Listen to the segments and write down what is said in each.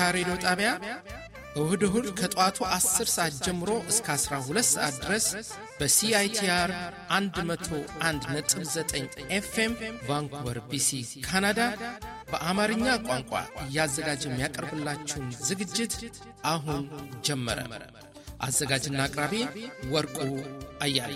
ሬዲዮ ጣቢያ እሁድ እሁድ ከጠዋቱ 10 ሰዓት ጀምሮ እስከ 12 ሰዓት ድረስ በሲአይቲአር 101.9 ኤፍኤም ቫንኩቨር ቢሲ ካናዳ በአማርኛ ቋንቋ እያዘጋጀ የሚያቀርብላችሁን ዝግጅት አሁን ጀመረ። አዘጋጅና አቅራቢ ወርቁ አያሌ።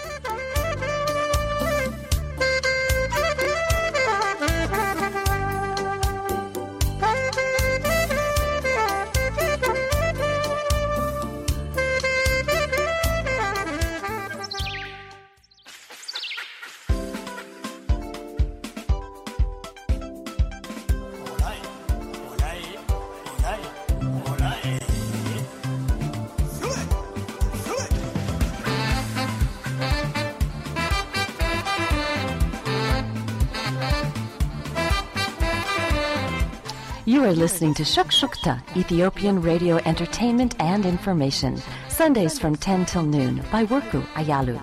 You are listening to Shukshukta, Ethiopian radio entertainment and information. Sundays from 10 till noon by Worku Ayalu.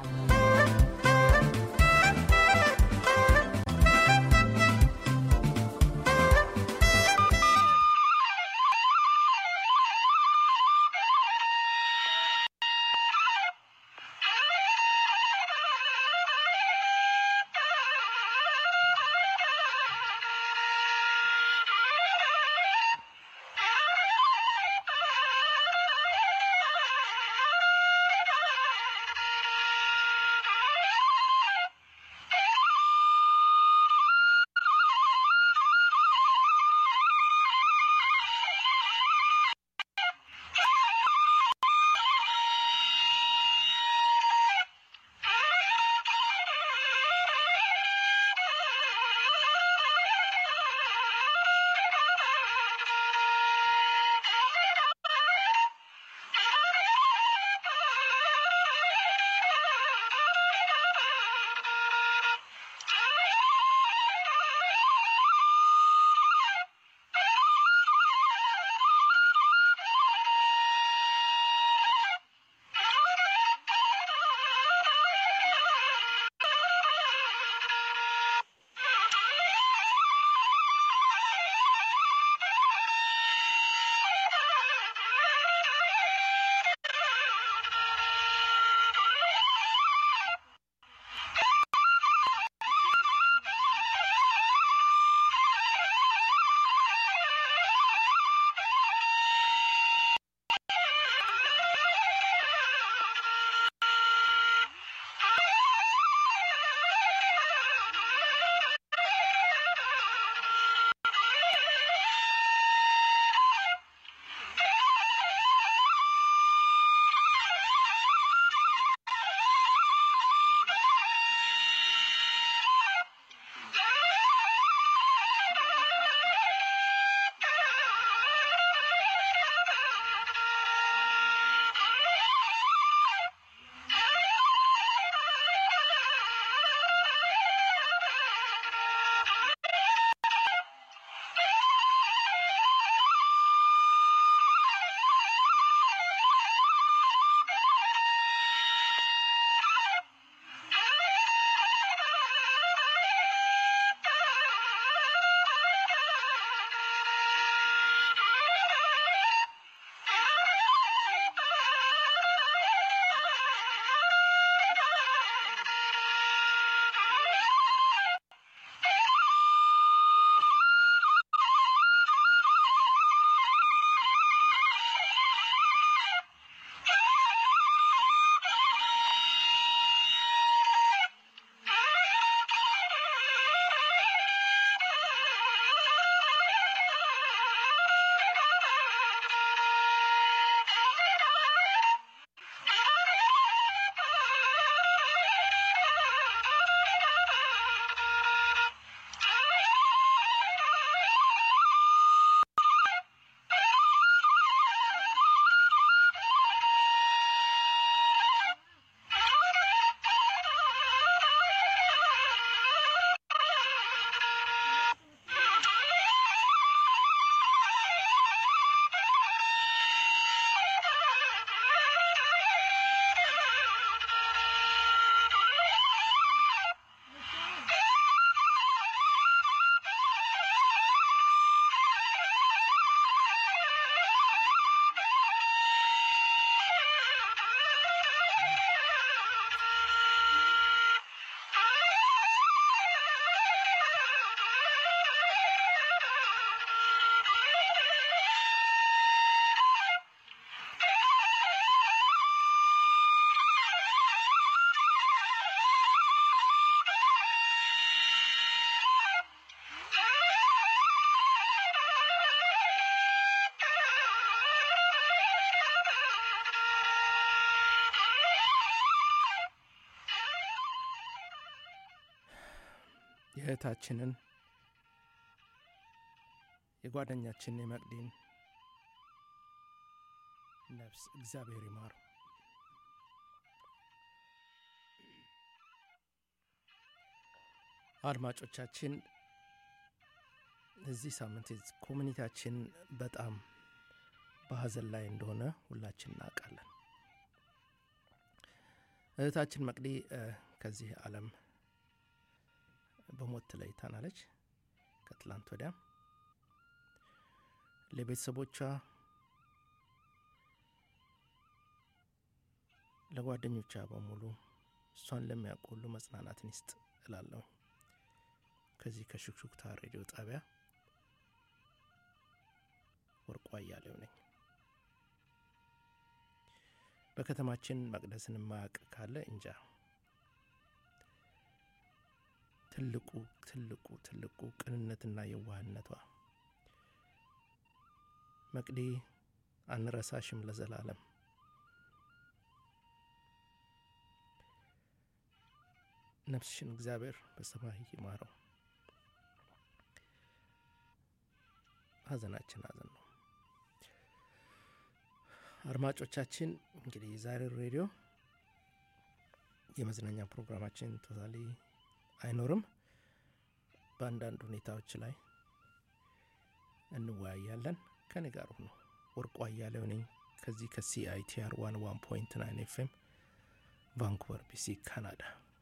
የእህታችንን የጓደኛችንን የመቅዲን ነፍስ እግዚአብሔር ይማሩ። አድማጮቻችን እዚህ ሳምንት ኮሚኒቲያችን በጣም በሀዘን ላይ እንደሆነ ሁላችን እናውቃለን። እህታችን መቅዲ ከዚህ ዓለም በሞት ተለይታናለች ከትላንት ወዲያ። ለቤተሰቦቿ፣ ለጓደኞቿ በሙሉ እሷን ለሚያውቁ ሁሉ መጽናናትን ይስጥ እላለሁ። ከዚህ ከሹክሹክታ ሬዲዮ ጣቢያ ወርቁ አያሌው ነኝ። በከተማችን መቅደስን የማያውቅ ካለ እንጃ። ትልቁ ትልቁ ትልቁ ቅንነትና የዋህነቷ መቅዲ አንረሳሽም ለዘላለም። ነፍስሽን እግዚአብሔር በሰማይ ይማረው። ሀዘናችን ሀዘን ነው። አድማጮቻችን እንግዲህ የዛሬው ሬዲዮ የመዝናኛ ፕሮግራማችን ቶታሊ አይኖርም። በአንዳንድ ሁኔታዎች ላይ እንወያያለን። ከኔ ጋር ሁኑ። ወርቁ አያሌው ነኝ ከዚህ ከሲአይቲአር ዋን ዋን ፖይንት ናይን ኤፍኤም ቫንኩቨር ቢሲ ካናዳ።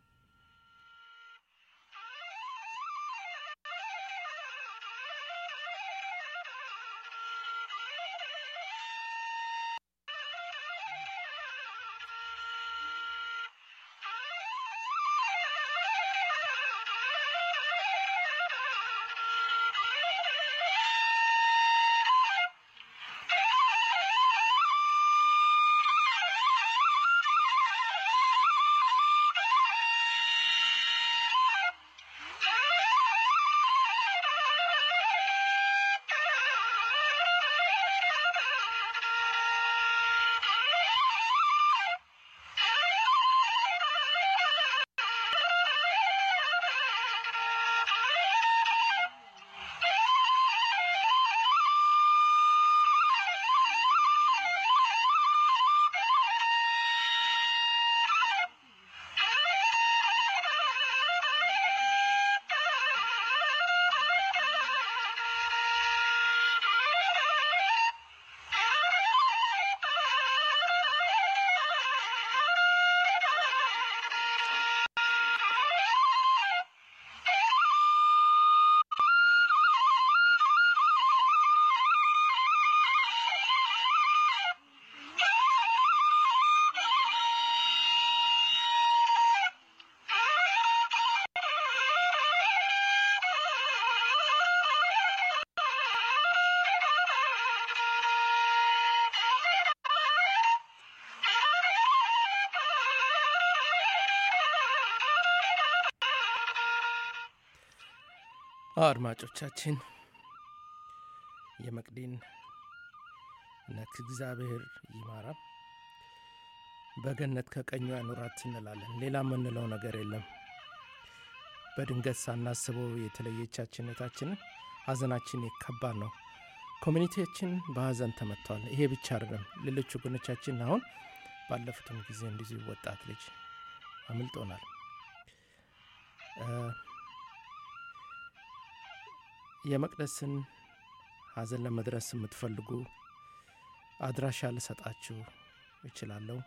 አድማጮቻችን የመቅዲን ነፍስ እግዚአብሔር ይማራ፣ በገነት ከቀኙ ያኑራት እንላለን። ሌላ የምንለው ነገር የለም። በድንገት ሳናስበው የተለየቻችን እህታችንን ሀዘናችን ከባድ ነው። ኮሚኒቲያችን በሀዘን ተመትተዋል። ይሄ ብቻ አይደለም። ሌሎች ወገኖቻችን አሁን ባለፉትም ጊዜ እንደዚሁ ወጣት ልጅ አምልጦናል። የመቅደስን ሀዘን ለመድረስ የምትፈልጉ አድራሻ ልሰጣችሁ እችላለሁ።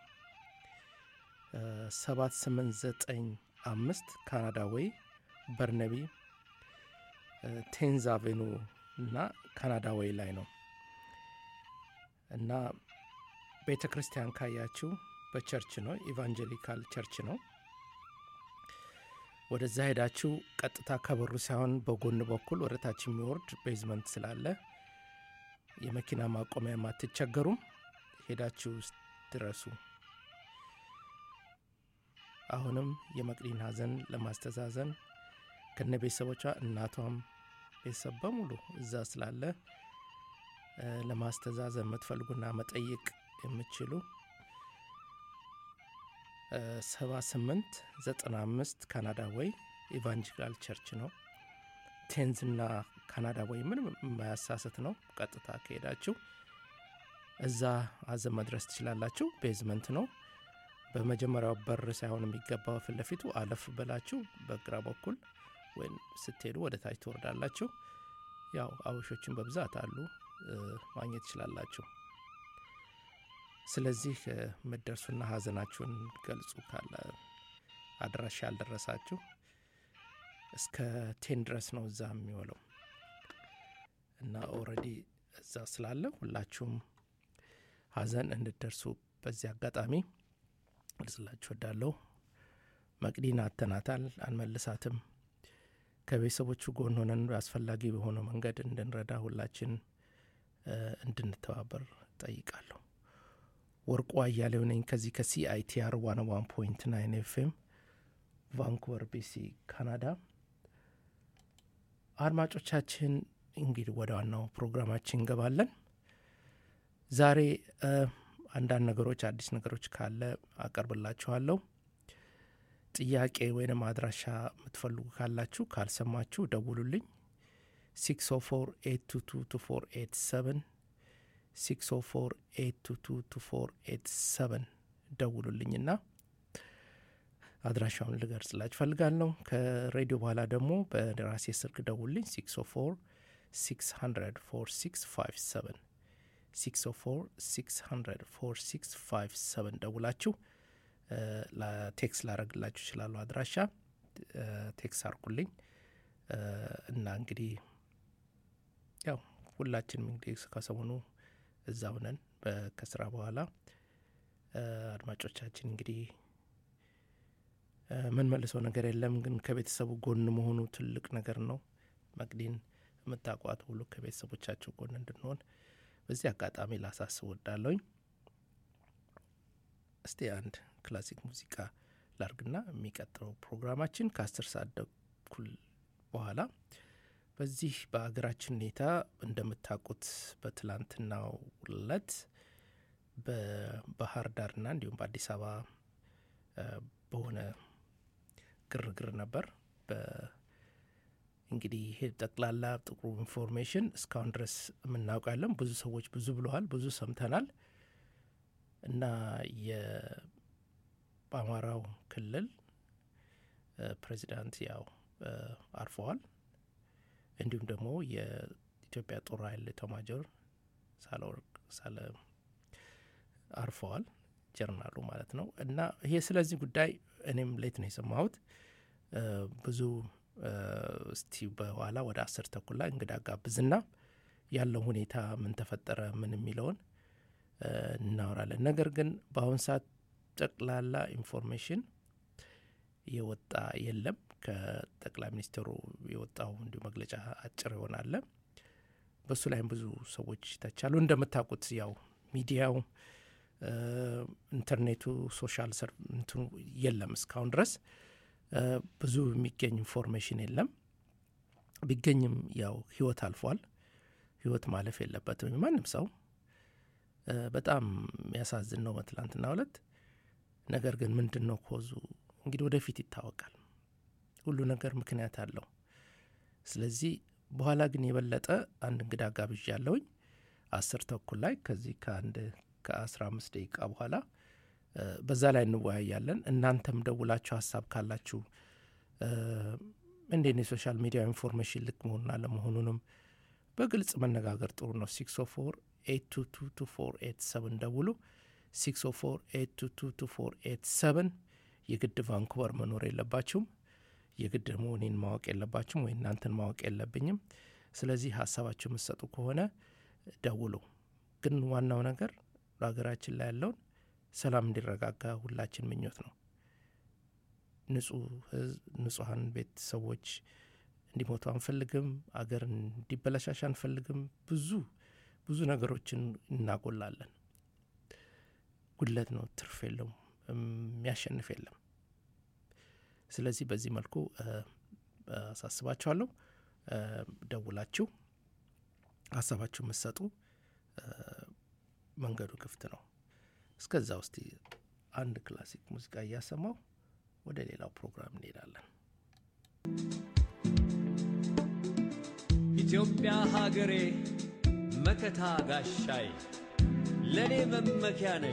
ሰባት ስምንት ዘጠኝ አምስት ካናዳ ወይ በርነቢ ቴንዝ አቬኑ እና ካናዳ ወይ ላይ ነው እና ቤተ ክርስቲያን ካያችሁ በቸርች ነው፣ ኢቫንጀሊካል ቸርች ነው። ወደዛ ሄዳችሁ ቀጥታ ከበሩ ሳይሆን በጎን በኩል ወደ ታች የሚወርድ ቤዝመንት ስላለ የመኪና ማቆሚያ አትቸገሩም። ሄዳችሁ ድረሱ። አሁንም የመቅዲን ሀዘን ለማስተዛዘን ከነ ቤተሰቦቿ እናቷም ቤተሰብ በሙሉ እዛ ስላለ ለማስተዛዘን የምትፈልጉና መጠየቅ የምትችሉ ሰባ ስምንት ዘጠና አምስት ካናዳ ወይ ኢቫንጀሊካል ቸርች ነው ቴንዝ እና ካናዳ ወይ ምንም የማያሳስት ነው። ቀጥታ ከሄዳችሁ እዛ ሀዘን መድረስ ትችላላችሁ። ቤዝመንት ነው። በመጀመሪያው በር ሳይሆን የሚገባው ፊት ለፊቱ አለፍ ብላችሁ በግራ በኩል ወይም ስትሄዱ ወደ ታች ትወርዳላችሁ። ያው አበሾችን በብዛት አሉ፣ ማግኘት ትችላላችሁ። ስለዚህ የምትደርሱና ሀዘናችሁን ገልጹ። ካለ አድራሻ ያልደረሳችሁ እስከ ቴን ድረስ ነው እዛ የሚውለው እና ኦልሬዲ እዛ ስላለ ሁላችሁም ሀዘን እንድደርሱ በዚህ አጋጣሚ ልጽላችሁ ወዳለሁ። መቅዲን አተናታል፣ አንመልሳትም። ከቤተሰቦቹ ጎን ሆነን አስፈላጊ በሆነው መንገድ እንድንረዳ ሁላችን እንድንተባበር ጠይቃለሁ። ወርቁ አያሌው ነኝ ከዚህ ከሲአይቲአር ዋን ዋን ፖይንት ናይን ኤፍኤም ቫንኩቨር ቢሲ ካናዳ። አድማጮቻችን እንግዲህ ወደ ዋናው ፕሮግራማችን እንገባለን። ዛሬ አንዳንድ ነገሮች አዲስ ነገሮች ካለ አቀርብላችኋለሁ። ጥያቄ ወይም አድራሻ የምትፈልጉ ካላችሁ ካልሰማችሁ ደውሉልኝ። 604 604 ደውሉልኝና አድራሻውን ልገልጽላችሁ ፈልጋለሁ። ከሬዲዮ በኋላ ደግሞ በራሴ ስልክ ደውልኝ 604 600 4657 604 ደውላችሁ ቴክስ ላረግላችሁ ይችላሉ። አድራሻ ቴክስ አርጉልኝ እና እንግዲህ ያው ሁላችንም እንግዲህ ከሰሞኑ እዛው ነን ከስራ በኋላ አድማጮቻችን እንግዲህ ምን መልሰው ነገር የለም፣ ግን ከቤተሰቡ ጎን መሆኑ ትልቅ ነገር ነው። መቅዲን የምታቋት ሁሉ ከቤተሰቦቻቸው ጎን እንድንሆን በዚህ አጋጣሚ ላሳስብ ወዳለሁኝ። እስቲ አንድ ክላሲክ ሙዚቃ ላርግና የሚቀጥለው ፕሮግራማችን ከአስር ሰዓት ተኩል በኋላ በዚህ በሀገራችን ሁኔታ እንደምታውቁት በትላንትናው ዕለት በባህር ዳርና እንዲሁም በአዲስ አበባ በሆነ ግርግር ነበር። እንግዲህ ይሄ ጠቅላላ ጥቁሩ ኢንፎርሜሽን እስካሁን ድረስ የምናውቃለን። ብዙ ሰዎች ብዙ ብለዋል፣ ብዙ ሰምተናል እና በአማራው ክልል ፕሬዚዳንት ያው አርፈዋል። እንዲሁም ደግሞ የኢትዮጵያ ጦር ኃይል ኤታማዦር ሳህለወርቅ ሳለ አርፈዋል፣ ጀርናሉ ማለት ነው። እና ይሄ ስለዚህ ጉዳይ እኔም ሌት ነው የሰማሁት ብዙ እስቲ በኋላ ወደ አስር ተኩል ላይ እንግዳ ጋብዝና ያለው ሁኔታ ምን ተፈጠረ ምን የሚለውን እናወራለን። ነገር ግን በአሁን ሰዓት ጠቅላላ ኢንፎርሜሽን የወጣ የለም። ከጠቅላይ ሚኒስትሩ የወጣው እንዲሁ መግለጫ አጭር ይሆናለ። በሱ ላይም ብዙ ሰዎች ተቻሉ። እንደምታውቁት ያው ሚዲያው፣ ኢንተርኔቱ፣ ሶሻል ሰር እንትኑ የለም እስካሁን ድረስ ብዙ የሚገኝ ኢንፎርሜሽን የለም። ቢገኝም ያው ህይወት አልፏል። ህይወት ማለፍ የለበትም ማንም ሰው። በጣም የሚያሳዝን ነው በትላንትና ዕለት። ነገር ግን ምንድን ነው ኮዙ እንግዲህ ወደፊት ይታወቃል። ሁሉ ነገር ምክንያት አለው። ስለዚህ በኋላ ግን የበለጠ አንድ እንግዳ ጋብዣ ያለውኝ አስር ተኩል ላይ ከዚህ ከአንድ ከአስራ አምስት ደቂቃ በኋላ በዛ ላይ እንወያያለን። እናንተም ደውላችሁ ሀሳብ ካላችሁ እንዴት የሶሻል ሚዲያ ኢንፎርሜሽን ልክ መሆኑን አለመሆኑንም በግልጽ መነጋገር ጥሩ ነው። ሲክስ ኦ ፎር ኤት ቱ ቱ ቱ ፎር ኤት ሰብን ደውሉ። ሲክስ ኦ ፎር ኤት ቱ ቱ ቱ ፎር ኤት ሰብን የግድ ቫንኩቨር መኖር የለባችሁም። የግድ ደግሞ እኔን ማወቅ የለባችሁም ወይ እናንተን ማወቅ የለብኝም። ስለዚህ ሀሳባችሁ የምትሰጡ ከሆነ ደውሉ። ግን ዋናው ነገር በሀገራችን ላይ ያለውን ሰላም እንዲረጋጋ ሁላችን ምኞት ነው። ንጹሐን ቤተሰቦች እንዲሞቱ አንፈልግም። አገር እንዲበለሻሽ አንፈልግም። ብዙ ብዙ ነገሮችን እናጎላለን። ጉድለት ነው፣ ትርፍ የለውም፣ የሚያሸንፍ የለም። ስለዚህ በዚህ መልኩ አሳስባችኋለሁ። ደውላችሁ ሀሳባችሁ የምትሰጡ መንገዱ ክፍት ነው። እስከዛ ውስጥ አንድ ክላሲክ ሙዚቃ እያሰማው ወደ ሌላው ፕሮግራም እንሄዳለን። ኢትዮጵያ ሀገሬ መከታ ጋሻይ ለእኔ መመኪያ ነች።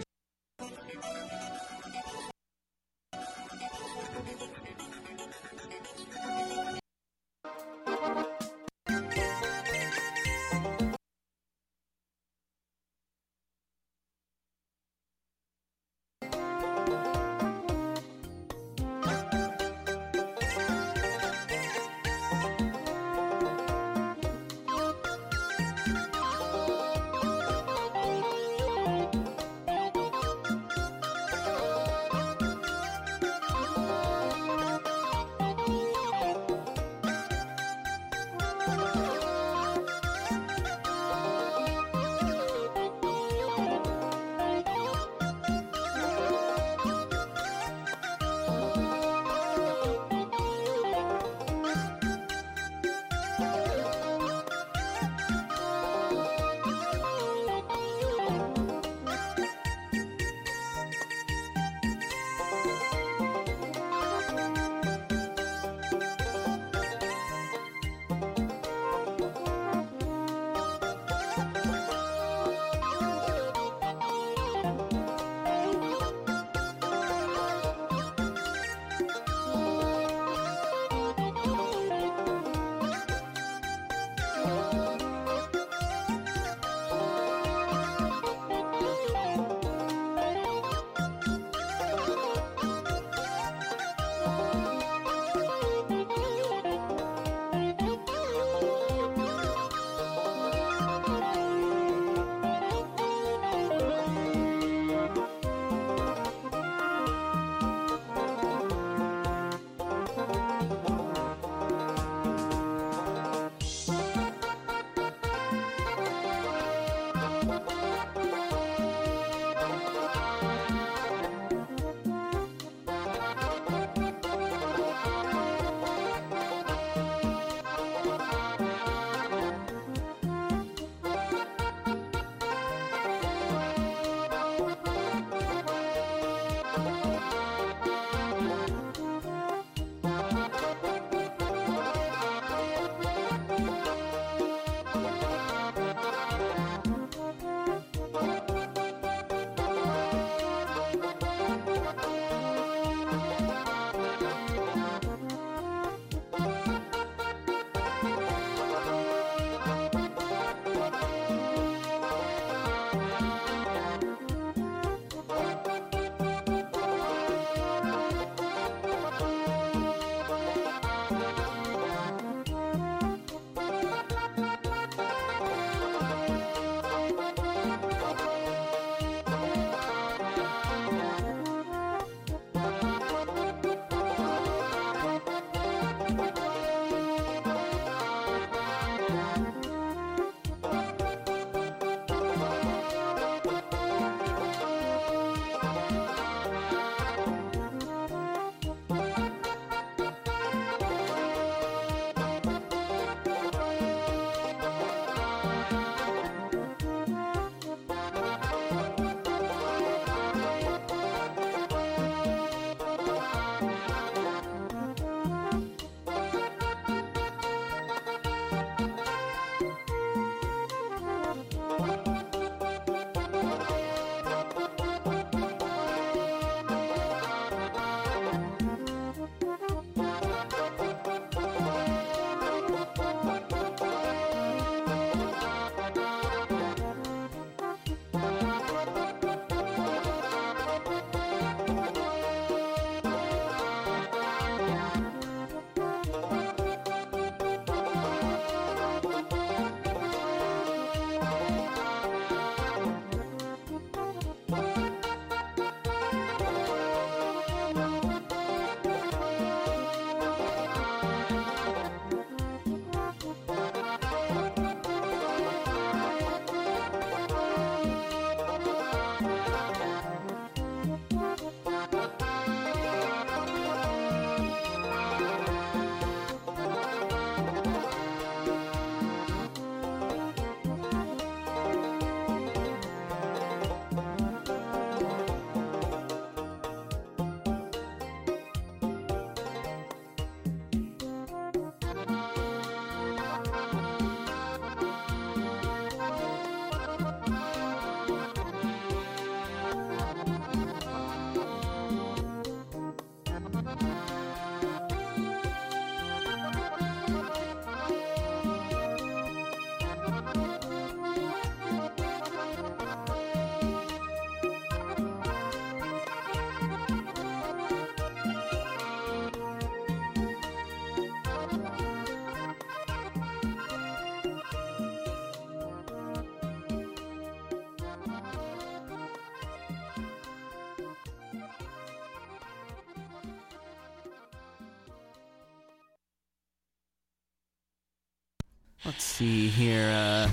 Let's see here. Uh,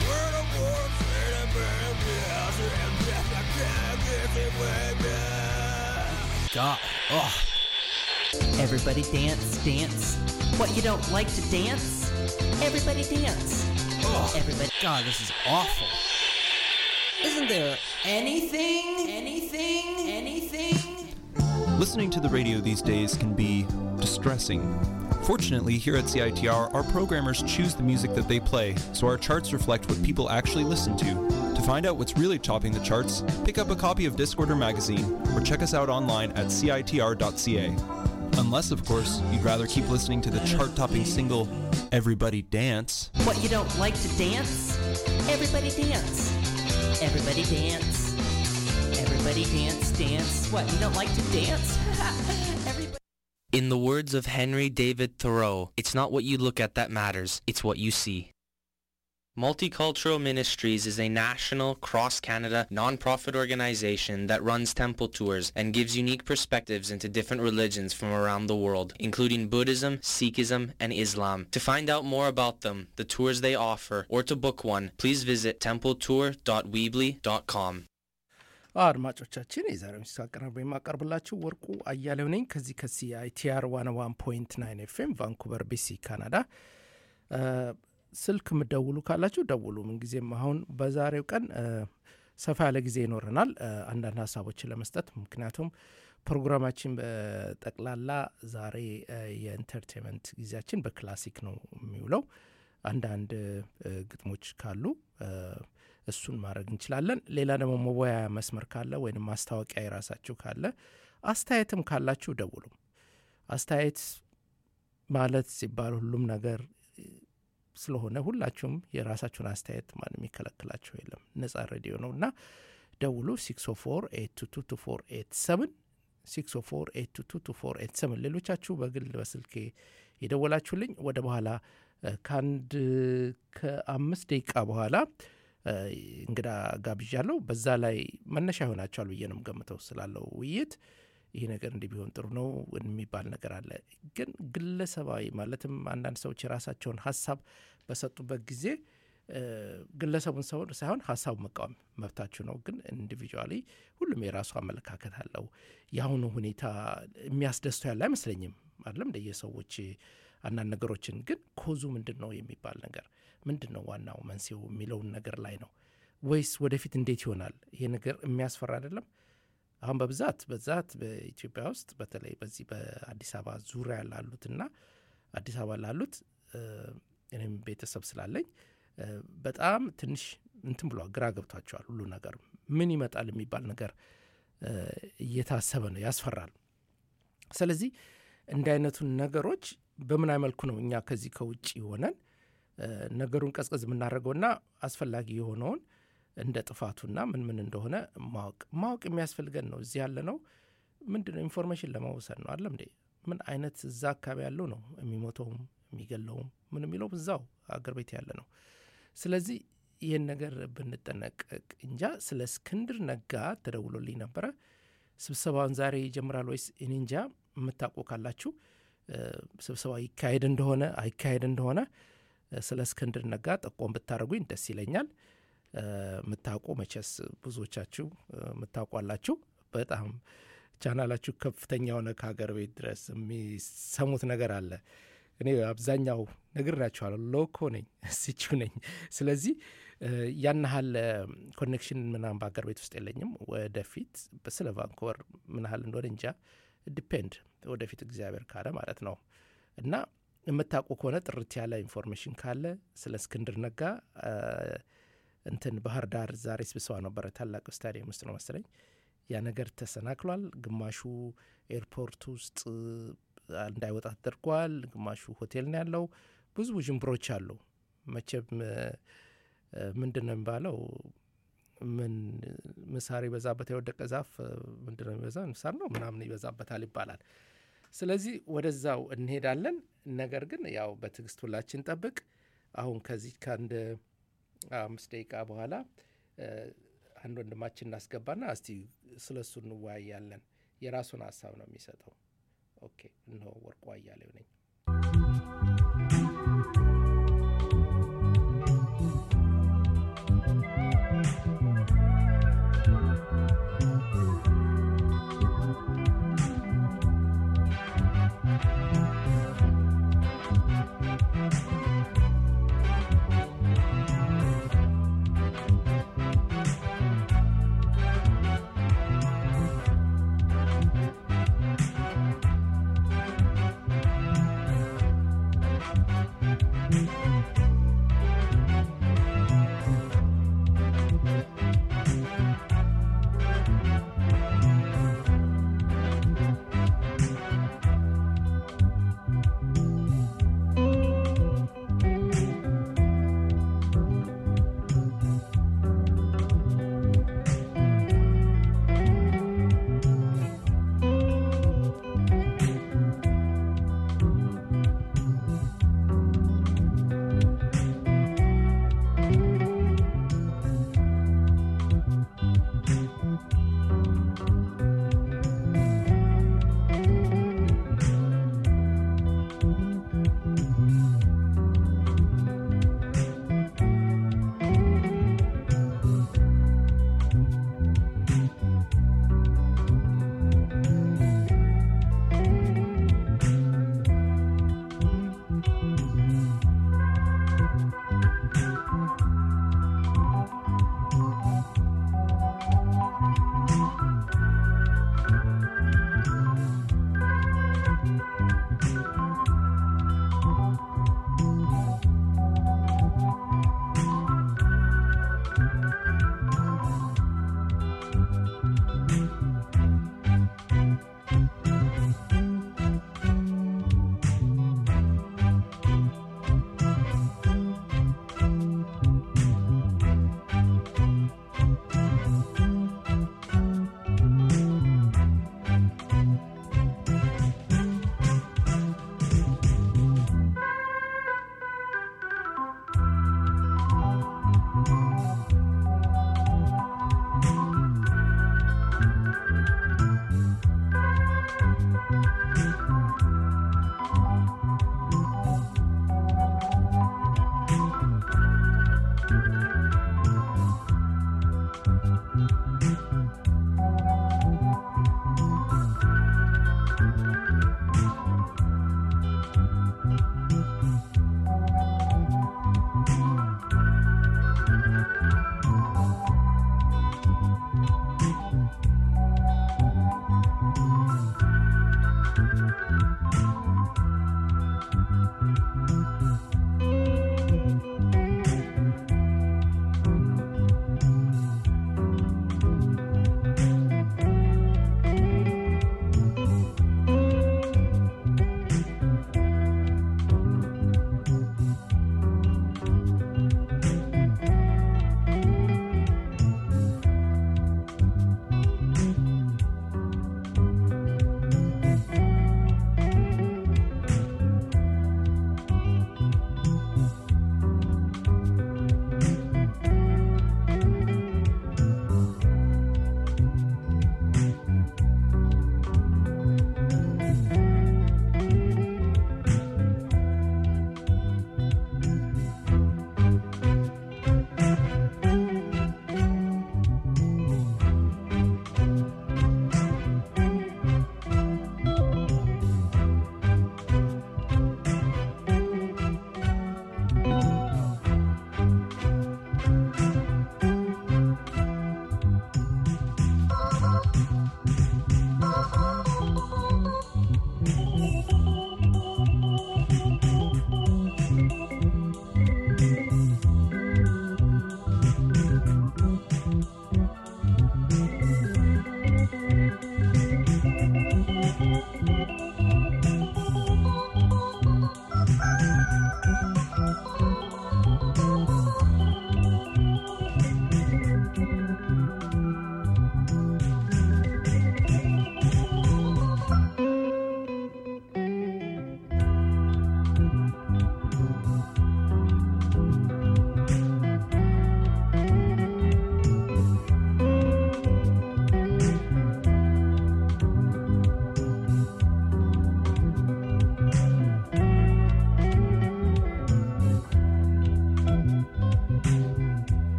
God. Oh. Everybody dance, dance. What, you don't like to dance? Everybody dance. Oh. Everybody. God, this is awful. Isn't there anything, anything, anything? Listening to the radio these days can be distressing. Fortunately, here at CITR, our programmers choose the music that they play, so our charts reflect what people actually listen to. To find out what's really topping the charts, pick up a copy of Discorder magazine or check us out online at citr.ca. Unless, of course, you'd rather keep listening to the chart topping single Everybody Dance. What, you don't like to dance? Everybody dance. Everybody dance. Everybody dance, dance. What, you don't like to dance? Everybody. In the words of Henry David Thoreau, it's not what you look at that matters, it's what you see. Multicultural Ministries is a national, cross-Canada, non-profit organization that runs temple tours and gives unique perspectives into different religions from around the world, including Buddhism, Sikhism, and Islam. To find out more about them, the tours they offer, or to book one, please visit templetour.weebly.com. አድማጮቻችን የዛሬው ምስት አቀራርበ የማቀርብላችሁ ወርቁ አያሌው ነኝ ከዚህ ከሲአይቲአር ዋን ዋን ፖይንት ናይን ኤፍኤም ቫንኩቨር ቢሲ ካናዳ ስልክ የምደውሉ ካላችሁ ደውሉ ምንጊዜም አሁን በዛሬው ቀን ሰፋ ያለ ጊዜ ይኖረናል አንዳንድ ሀሳቦችን ለመስጠት ምክንያቱም ፕሮግራማችን በጠቅላላ ዛሬ የኢንተርቴንመንት ጊዜያችን በክላሲክ ነው የሚውለው አንዳንድ ግጥሞች ካሉ እሱን ማድረግ እንችላለን ሌላ ደግሞ መወያያ መስመር ካለ ወይም ማስታወቂያ የራሳችሁ ካለ አስተያየትም ካላችሁ ደውሉ አስተያየት ማለት ሲባል ሁሉም ነገር ስለሆነ ሁላችሁም የራሳችሁን አስተያየት ማንም የሚከለክላቸው የለም ነጻ ሬዲዮ ነው እና ደውሉ 604 ሌሎቻችሁ በግል በስልኬ የደወላችሁልኝ ወደ በኋላ ከአንድ ከአምስት ደቂቃ በኋላ እንግዳ ጋብዣለሁ በዛ ላይ መነሻ ይሆናቸዋል ብዬ ነው ገምተው ስላለው ውይይት ይህ ነገር እንዲህ ቢሆን ጥሩ ነው የሚባል ነገር አለ ግን ግለሰባዊ ማለትም አንዳንድ ሰዎች የራሳቸውን ሀሳብ በሰጡበት ጊዜ ግለሰቡን ሰው ሳይሆን ሀሳቡ መቃወም መብታችሁ ነው ግን ኢንዲቪጁዋሊ ሁሉም የራሱ አመለካከት አለው የአሁኑ ሁኔታ የሚያስደስተው ያለ አይመስለኝም አይደለም እንደየሰዎች አንዳንድ ነገሮችን ግን ኮዙ ምንድን ነው የሚባል ነገር ምንድን ነው ዋናው መንስኤው የሚለውን ነገር ላይ ነው ወይስ ወደፊት እንዴት ይሆናል ይሄ ነገር የሚያስፈራ አይደለም አሁን በብዛት በዛት በኢትዮጵያ ውስጥ በተለይ በዚህ በአዲስ አበባ ዙሪያ ላሉትና አዲስ አበባ ላሉት እኔም ቤተሰብ ስላለኝ በጣም ትንሽ እንትን ብሏል ግራ ገብቷቸዋል ሁሉ ነገር ምን ይመጣል የሚባል ነገር እየታሰበ ነው ያስፈራል ስለዚህ እንዲህ አይነቱን ነገሮች በምን መልኩ ነው እኛ ከዚህ ከውጭ ሆነን ነገሩን ቀዝቀዝ የምናደርገውና አስፈላጊ የሆነውን እንደ ጥፋቱና ምን ምን እንደሆነ ማወቅ ማወቅ የሚያስፈልገን ነው እዚህ ያለ ነው ምንድን ነው ኢንፎርሜሽን ለመውሰድ ነው አለም እንዴ ምን አይነት እዛ አካባቢ ያለው ነው የሚሞተውም የሚገለውም ምን የሚለው እዛው አገር ቤት ያለ ነው ስለዚህ ይህን ነገር ብንጠነቀቅ እንጃ ስለ እስክንድር ነጋ ተደውሎልኝ ነበረ ስብሰባውን ዛሬ ይጀምራል ወይስ እኔ እንጃ የምታውቁ ካላችሁ ስብሰባ ይካሄድ እንደሆነ አይካሄድ እንደሆነ ስለ እስክንድር ነጋ ጠቆም ብታደረጉኝ ደስ ይለኛል የምታውቁ መቼስ ብዙዎቻችሁ የምታውቋላችሁ በጣም ቻናላችሁ ከፍተኛ የሆነ ከሀገር ቤት ድረስ የሚሰሙት ነገር አለ እኔ አብዛኛው ነግሬያችኋለሁ ሎኮ ነኝ ሲቹ ነኝ ስለዚህ ያናሃል ኮኔክሽን ምናም በሀገር ቤት ውስጥ የለኝም ወደፊት ስለ ቫንኮቨር ምናሃል እንደሆነ እንጃ ዲፔንድ ወደፊት እግዚአብሔር ካለ ማለት ነው እና የምታውቁ ከሆነ ጥርት ያለ ኢንፎርሜሽን ካለ ስለ እስክንድር ነጋ እንትን ባህር ዳር ዛሬ ስብሰባ ነበረ ታላቅ ስታዲየም ውስጥ ነው መሰለኝ ያ ነገር ተሰናክሏል ግማሹ ኤርፖርት ውስጥ እንዳይወጣ ተደርጓል ግማሹ ሆቴል ነው ያለው ብዙ ውዥንብሮች አሉ መቼም ምንድን ነው የሚባለው ምን ምሳር ይበዛበት የወደቀ ዛፍ ምንድን ነው የሚበዛ ምሳር ነው ምናምን ይበዛበታል ይባላል ስለዚህ ወደዛው እንሄዳለን ነገር ግን ያው በትዕግስት ሁላችን ጠብቅ አሁን ከዚህ ከአንድ አምስት ደቂቃ በኋላ አንድ ወንድማችን እናስገባና እስቲ ስለ እሱ እንወያያለን የራሱን ሀሳብ ነው የሚሰጠው ኦኬ እነሆ ወርቁ አያሌው ነኝ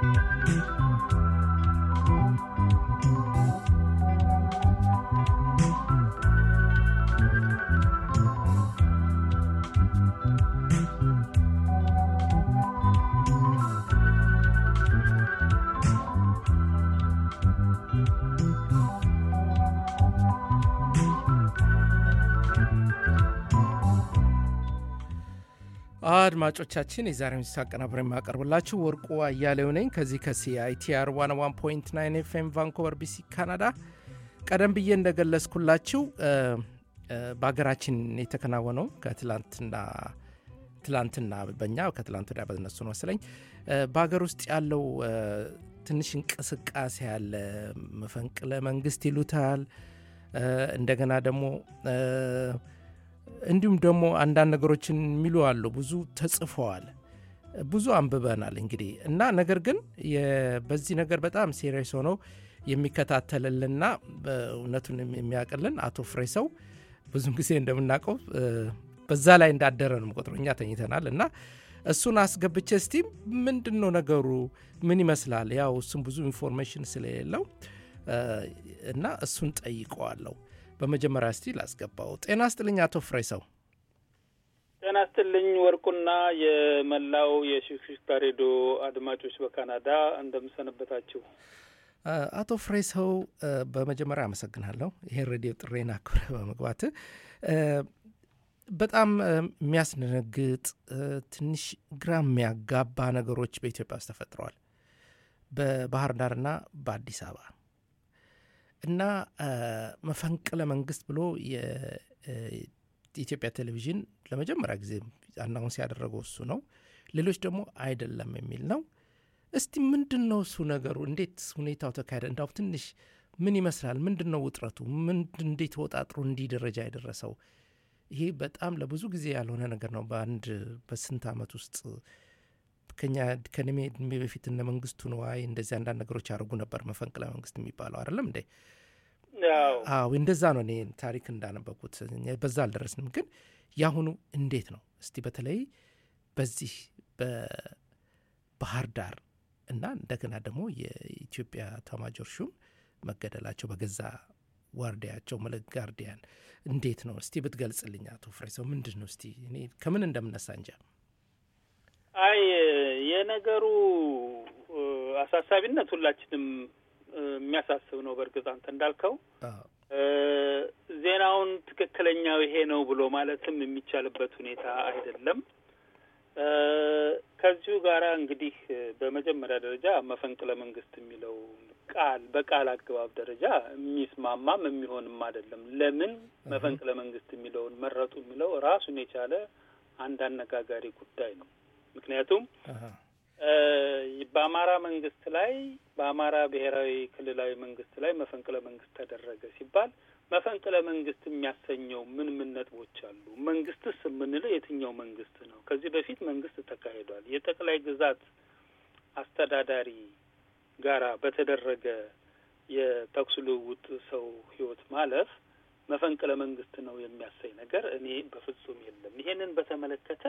አድማጮቻችን የዛሬ ምሽት አቀናብረ የማቀርብላችሁ ወርቁ አያሌው ነኝ ከዚህ ከሲአይቲአር 101.9 ኤፍኤም ቫንኮቨር ቢሲ ካናዳ ቀደም ብዬ እንደገለጽኩላችሁ እ፣ እ፣ በሀገራችን የተከናወነው ከትላንትና ትላንትና በኛ ከትላንት ወዲያ በነሱ ነው መሰለኝ እ፣ በሀገር ውስጥ ያለው እ፣ ትንሽ እንቅስቃሴ ያለ መፈንቅለ መንግስት ይሉታል እ፣ እንደገና ደግሞ እ፣ እንዲሁም ደግሞ አንዳንድ ነገሮችን የሚሉ አሉ። ብዙ ተጽፈዋል፣ ብዙ አንብበናል እንግዲህ እና ነገር ግን የ- በዚህ ነገር በጣም ሴሪየስ ሆነው የሚከታተልልና እውነቱን የሚያውቅልን አቶ ፍሬሰው ብዙም ጊዜ እንደምናውቀው እ፣ በዛ ላይ እንዳደረ ነው ቆጥሮ እኛ ተኝተናል እና እሱን አስገብቼ እስቲ ምንድን ነው ነገሩ ምን ይመስላል ያው እሱም ብዙ ኢንፎርሜሽን ስለሌለው እ፣ እና እሱን ጠይቀዋለሁ በመጀመሪያ እስቲ ላስገባው ጤና ስጥልኝ አቶ ፍሬሰው ጤና ይስጥልኝ ወርቁና የመላው የሽክሽክታ ሬዲዮ አድማጮች በካናዳ እንደምሰነበታችሁ። እ፣ አቶ ፍሬሰው እ፣ በመጀመሪያ አመሰግናለሁ ይሄን ሬዲዮ ጥሬን አክብረ በመግባት እ፣ በጣም እ፣ የሚያስደነግጥ እ፣ ትንሽ ግራ የሚያጋባ ነገሮች በኢትዮጵያ ውስጥ ተፈጥረዋል በባህር ዳርና በአዲስ አበባ እና እ፣ መፈንቅለ መንግስት ብሎ የ- እ፣ የኢትዮጵያ ቴሌቪዥን ለመጀመሪያ ጊዜ አናውንስ ያደረገው እሱ ነው። ሌሎች ደግሞ አይደለም የሚል ነው። እስቲ ምንድን ነው እሱ ነገሩ? እንዴት ሁኔታው ተካሄደ? እንዳው ትንሽ ምን ይመስላል? ምንድን ነው ውጥረቱ? ምን እንዴት ወጣጥሮ እንዲህ ደረጃ የደረሰው? ይሄ በጣም ለብዙ ጊዜ ያልሆነ ነገር ነው። በአንድ በስንት ዓመት ውስጥ ከኛ ከእድሜ እድሜ በፊት እነ መንግስቱ ነዋይ እንደዚህ አንዳንድ ነገሮች ያደርጉ ነበር። መፈንቅለ መንግስት የሚባለው አይደለም እንዴ? ያው አዎ እንደዛ ነው። እኔ ታሪክ እንዳነበኩት እኛ በዛ አልደረስንም። ግን ያሁኑ እንዴት ነው እስቲ በተለይ በዚህ በባህር ዳር እና እንደገና ደግሞ የኢትዮጵያ ኤታማዦር ሹም መገደላቸው በገዛ ዋርዲያቸው መለክ ጋርዲያን እንዴት ነው እስቲ ብትገልጽልኝ አቶ ፍሬሰው ምንድን ነው እስቲ እኔ ከምን እንደምነሳ እንጃ። አይ የነገሩ እ፣ አሳሳቢነት ሁላችንም እ፣ የሚያሳስብ ነው። በእርግጥ አንተ እንዳልከው አዎ፣ እ፣ ዜናውን ትክክለኛው ይሄ ነው ብሎ ማለትም የሚቻልበት ሁኔታ አይደለም። እ፣ ከዚሁ ጋር እንግዲህ እ፣ በመጀመሪያ ደረጃ መፈንቅለ መንግስት የሚለው ቃል በቃል አገባብ ደረጃ የሚስማማም የሚሆንም አይደለም። ለምን መፈንቅለ መንግስት የሚለውን መረጡ የሚለው ራሱን የቻለ አንድ አነጋጋሪ ጉዳይ ነው። ምክንያቱም አሃ፣ እ፣ በአማራ መንግስት ላይ በአማራ ብሔራዊ ክልላዊ መንግስት ላይ መፈንቅለ መንግስት ተደረገ ሲባል መፈንቅለ መንግስት የሚያሰኘው ምን ምን ነጥቦች አሉ? መንግስትስ የምንለው የትኛው መንግስት ነው? ከዚህ በፊት መንግስት ተካሂዷል። የጠቅላይ ግዛት አስተዳዳሪ ጋራ በተደረገ የተኩስ ልውውጥ ሰው ህይወት ማለፍ መፈንቅለ መንግስት ነው የሚያሳይ ነገር እኔ በፍጹም የለም። ይሄንን በተመለከተ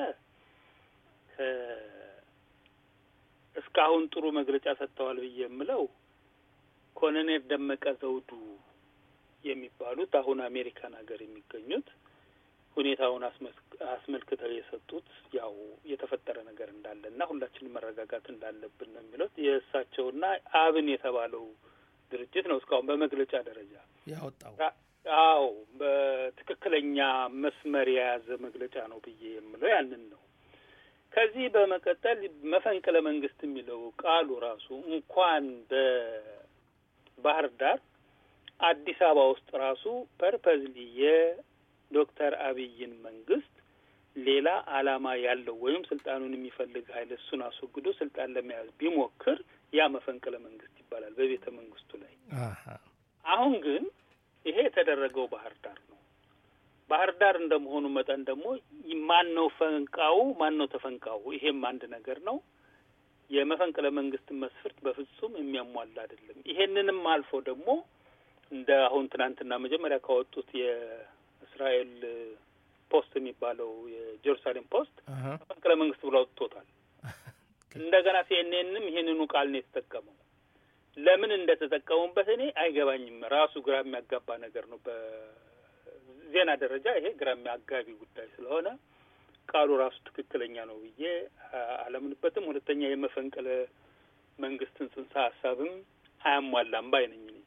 ከ- እስካሁን ጥሩ መግለጫ ሰጥተዋል ብዬ የምለው ኮሎኔል ደመቀ ዘውዱ የሚባሉት አሁን አሜሪካን ሀገር የሚገኙት ሁኔታውን አስመስ- አስመልክተው የሰጡት ያው የተፈጠረ ነገር እንዳለ እና ሁላችንም መረጋጋት እንዳለብን ነው የሚሉት የእሳቸውና አብን የተባለው ድርጅት ነው እስካሁን በመግለጫ ደረጃ ያወጣው አዎ በትክክለኛ መስመር የያዘ መግለጫ ነው ብዬ የምለው ያንን ነው። ከዚህ በመቀጠል መፈንቅለ መንግስት የሚለው ቃሉ ራሱ እንኳን በባህር ዳር አዲስ አበባ ውስጥ ራሱ ፐርፐዝሊ የዶክተር አብይን መንግስት ሌላ ዓላማ ያለው ወይም ስልጣኑን የሚፈልግ ኃይል እሱን አስወግዶ ስልጣን ለመያዝ ቢሞክር ያ መፈንቅለ መንግስት ይባላል በቤተ መንግስቱ ላይ። አሃ፣ አሁን ግን ይሄ የተደረገው ባህር ዳር ነው። ባህር ዳር እንደመሆኑ መጠን ደግሞ ማን ነው ፈንቃው፣ ማን ነው ተፈንቃው? ይሄም አንድ ነገር ነው። የመፈንቅለ መንግስትን መስፈርት በፍጹም የሚያሟላ አይደለም። ይሄንንም አልፎ ደግሞ እንደ አሁን ትናንትና መጀመሪያ ካወጡት የእስራኤል ፖስት የሚባለው የጀሩሳሌም ፖስት አሃ፣ መፈንቅለ መንግስት ብሎ አውጥቶታል። እንደገና ሲኤንኤንም ይሄንኑ ቃል ነው የተጠቀመው። ለምን እንደተጠቀሙበት እኔ አይገባኝም። ራሱ ግራ የሚያጋባ ነገር ነው። በዜና ደረጃ ይሄ ግራ የሚያጋቢ ጉዳይ ስለሆነ ቃሉ ራሱ ትክክለኛ ነው ብዬ አላምንበትም። ሁለተኛ የመፈንቅለ መንግስትን ጽንሰ ሀሳብም አያሟላም ባይ ነኝ እኔ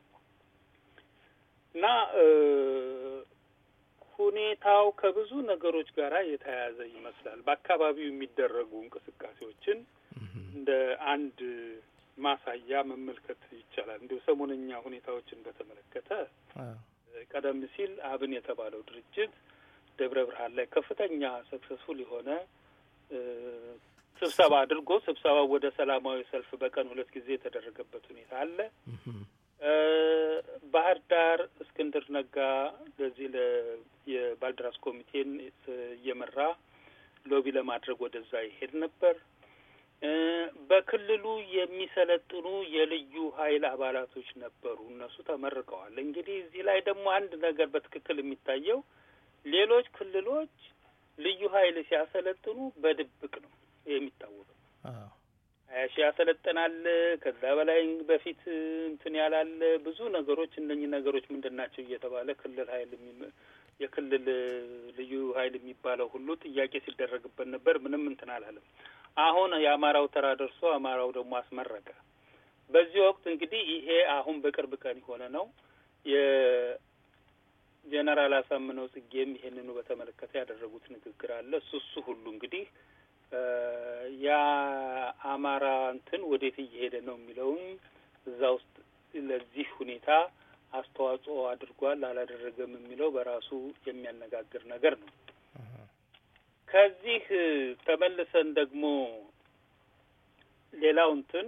እና ሁኔታው ከብዙ ነገሮች ጋር የተያያዘ ይመስላል። በአካባቢው የሚደረጉ እንቅስቃሴዎችን እንደ አንድ ማሳያ መመልከት ይቻላል። እንዲሁ ሰሞነኛ ሁኔታዎችን በተመለከተ ቀደም ሲል አብን የተባለው ድርጅት ደብረ ብርሃን ላይ ከፍተኛ ሰክሰስፉል የሆነ ስብሰባ አድርጎ ስብሰባው ወደ ሰላማዊ ሰልፍ በቀን ሁለት ጊዜ የተደረገበት ሁኔታ አለ። ባህር ዳር እስክንድር ነጋ ለዚህ የባልደራስ ኮሚቴን እየመራ ሎቢ ለማድረግ ወደዛ ይሄድ ነበር። በክልሉ የሚሰለጥኑ የልዩ ኃይል አባላቶች ነበሩ። እነሱ ተመርቀዋል። እንግዲህ እዚህ ላይ ደግሞ አንድ ነገር በትክክል የሚታየው ሌሎች ክልሎች ልዩ ኃይል ሲያሰለጥኑ በድብቅ ነው የሚታወቀው። ሀያ ሺህ ያሰለጥናል። ከዛ በላይ በፊት እንትን ያላለ ብዙ ነገሮች እነኚህ ነገሮች ምንድን ናቸው እየተባለ ክልል ኃይል የክልል ልዩ ኃይል የሚባለው ሁሉ ጥያቄ ሲደረግበት ነበር። ምንም እንትን አላለም። አሁን የአማራው ተራ ደርሶ አማራው ደግሞ አስመረቀ። በዚህ ወቅት እንግዲህ ይሄ አሁን በቅርብ ቀን የሆነ ነው። የጀነራል አሳምነው ጽጌም ይሄንኑ በተመለከተ ያደረጉት ንግግር አለ። እሱ እሱ ሁሉ እንግዲህ የአማራ እንትን ወዴት እየሄደ ነው የሚለውን እዛ ውስጥ ለዚህ ሁኔታ አስተዋጽኦ አድርጓል አላደረገም የሚለው በራሱ የሚያነጋግር ነገር ነው። ከዚህ ተመልሰን ደግሞ ሌላው እንትን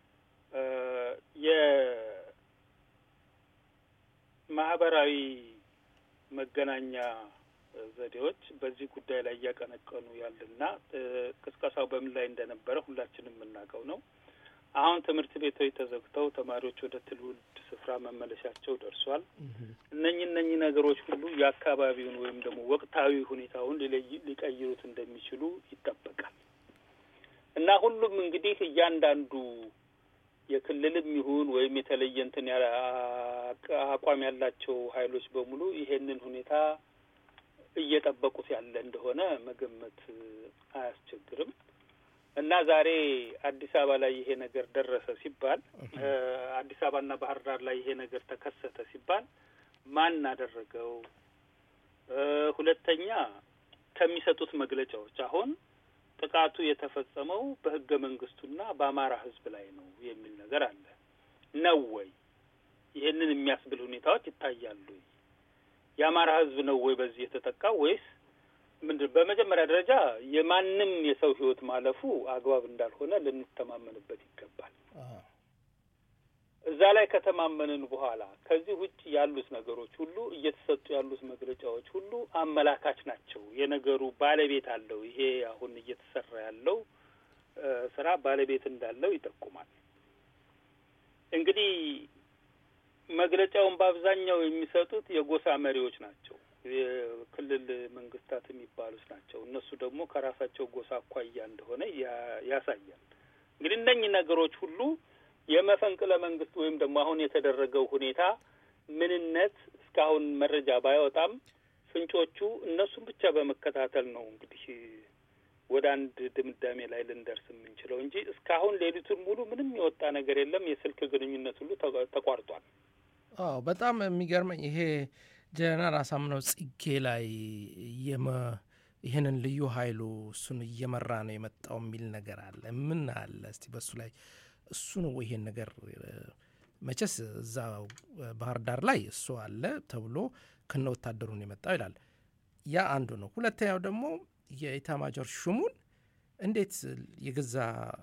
የማህበራዊ መገናኛ ዘዴዎች በዚህ ጉዳይ ላይ እያቀነቀኑ ያለና ቅስቀሳው በምን ላይ እንደነበረ ሁላችንም የምናውቀው ነው። አሁን ትምህርት ቤቶች ተዘግተው ተማሪዎች ወደ ትውልድ ስፍራ መመለሻቸው ደርሷል። እነኚህ እነኚህ ነገሮች ሁሉ የአካባቢውን ወይም ደግሞ ወቅታዊ ሁኔታውን ሊቀይሩት እንደሚችሉ ይጠበቃል እና ሁሉም እንግዲህ እያንዳንዱ የክልልም ይሁን ወይም የተለየ እንትን አቋም ያላቸው ኃይሎች በሙሉ ይሄንን ሁኔታ እየጠበቁት ያለ እንደሆነ መገመት አያስቸግርም። እና ዛሬ አዲስ አበባ ላይ ይሄ ነገር ደረሰ ሲባል አዲስ አበባና ባህር ዳር ላይ ይሄ ነገር ተከሰተ ሲባል ማን አደረገው? ሁለተኛ ከሚሰጡት መግለጫዎች አሁን ጥቃቱ የተፈጸመው በህገ መንግስቱና በአማራ ህዝብ ላይ ነው የሚል ነገር አለ ነው ወይ? ይሄንን የሚያስብል ሁኔታዎች ይታያሉ። የአማራ ህዝብ ነው ወይ በዚህ የተጠቃው ወይስ ምንድን በመጀመሪያ ደረጃ የማንም የሰው ህይወት ማለፉ አግባብ እንዳልሆነ ልንተማመንበት ይገባል። እዛ ላይ ከተማመንን በኋላ ከዚህ ውጭ ያሉት ነገሮች ሁሉ እየተሰጡ ያሉት መግለጫዎች ሁሉ አመላካች ናቸው። የነገሩ ባለቤት አለው። ይሄ አሁን እየተሰራ ያለው ስራ ባለቤት እንዳለው ይጠቁማል። እንግዲህ መግለጫውን በአብዛኛው የሚሰጡት የጎሳ መሪዎች ናቸው። የክልል መንግስታት የሚባሉት ናቸው። እነሱ ደግሞ ከራሳቸው ጎሳ አኳያ እንደሆነ ያሳያል። እንግዲህ እነኚህ ነገሮች ሁሉ የመፈንቅለ መንግስት ወይም ደግሞ አሁን የተደረገው ሁኔታ ምንነት እስካሁን መረጃ ባይወጣም ፍንጮቹ እነሱን ብቻ በመከታተል ነው እንግዲህ ወደ አንድ ድምዳሜ ላይ ልንደርስ የምንችለው እንጂ እስካሁን ሌሊቱን ሙሉ ምንም የወጣ ነገር የለም። የስልክ ግንኙነት ሁሉ ተቋርጧል። አዎ በጣም የሚገርመኝ ይሄ ጀነራል አሳምነው ጽጌ ላይ ይህንን ልዩ ኃይሉ እሱን እየመራ ነው የመጣው የሚል ነገር አለ። ምን አለ እስቲ በሱ ላይ እሱ ነው ይሄን ነገር መቼስ እዛ ባህር ዳር ላይ እሱ አለ ተብሎ ከነ ወታደሩ ነው የመጣው ይላል። ያ አንዱ ነው። ሁለተኛው ደግሞ የኢታማጆር ሹሙን እንዴት የገዛ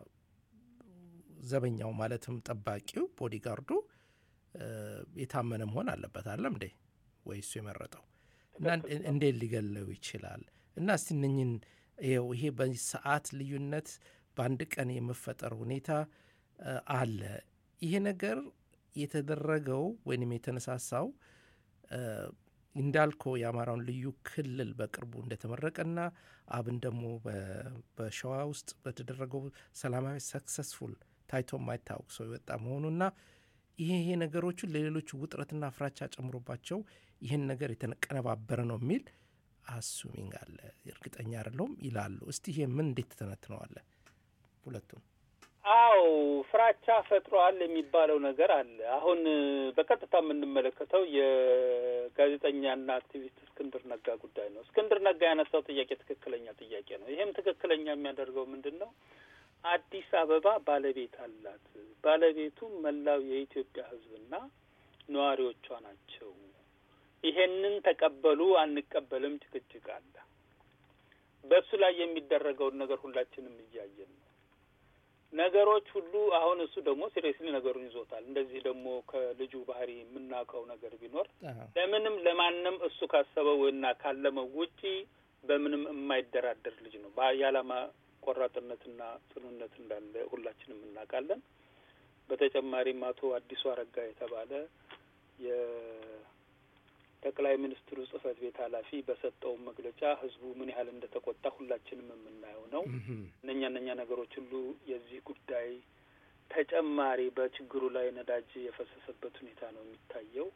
ዘበኛው ማለትም ጠባቂው ቦዲጋርዱ የታመነ መሆን አለበት አለም እንዴ ወይ እሱ የመረጠው እና እንዴት ሊገለው ይችላል? እና እስቲ እነኝን ይሄ በሰዓት ልዩነት በአንድ ቀን የመፈጠር ሁኔታ አለ። ይሄ ነገር የተደረገው ወይንም የተነሳሳው እንዳልከው የአማራውን ልዩ ክልል በቅርቡ እንደተመረቀና አብን ደግሞ በሸዋ ውስጥ በተደረገው ሰላማዊ ሰክሰስፉል ታይቶ የማይታወቅ ሰው የወጣ መሆኑና ይሄ ይሄ ነገሮቹ ለሌሎቹ ውጥረትና ፍራቻ ጨምሮባቸው ይህን ነገር የተቀነባበረ ነው የሚል አሱሚንግ አለ። እርግጠኛ አይደለሁም ይላሉ። እስቲ ይሄ ምን እንዴት ትተነትነዋለ? ሁለቱም አው ፍራቻ ፈጥሯል የሚባለው ነገር አለ። አሁን በቀጥታ የምንመለከተው የጋዜጠኛና አክቲቪስት እስክንድር ነጋ ጉዳይ ነው። እስክንድር ነጋ ያነሳው ጥያቄ ትክክለኛ ጥያቄ ነው። ይህም ትክክለኛ የሚያደርገው ምንድን ነው? አዲስ አበባ ባለቤት አላት። ባለቤቱ መላው የኢትዮጵያ ሕዝብና ነዋሪዎቿ ናቸው። ይሄንን ተቀበሉ አንቀበልም ጭቅጭቅ አለ። በእሱ ላይ የሚደረገውን ነገር ሁላችንም እያየን ነው። ነገሮች ሁሉ አሁን እሱ ደግሞ ሲሪየስሊ ነገሩን ይዞታል። እንደዚህ ደግሞ ከልጁ ባህሪ የምናውቀው ነገር ቢኖር ለምንም ለማንም እሱ ካሰበው እና ካለመው ውጪ በምንም የማይደራደር ልጅ ነው። የዓላማ ቆራጥነትና ጽኑነት እንዳለ ሁላችንም እናውቃለን። በተጨማሪም አቶ አዲሱ አረጋ የተባለ የጠቅላይ ሚኒስትሩ ጽህፈት ቤት ኃላፊ በሰጠው መግለጫ ህዝቡ ምን ያህል እንደተቆጣ ሁላችንም የምናየው ነው። እነኛ እነኛ ነገሮች ሁሉ የዚህ ጉዳይ ተጨማሪ በችግሩ ላይ ነዳጅ የፈሰሰበት ሁኔታ ነው የሚታየው።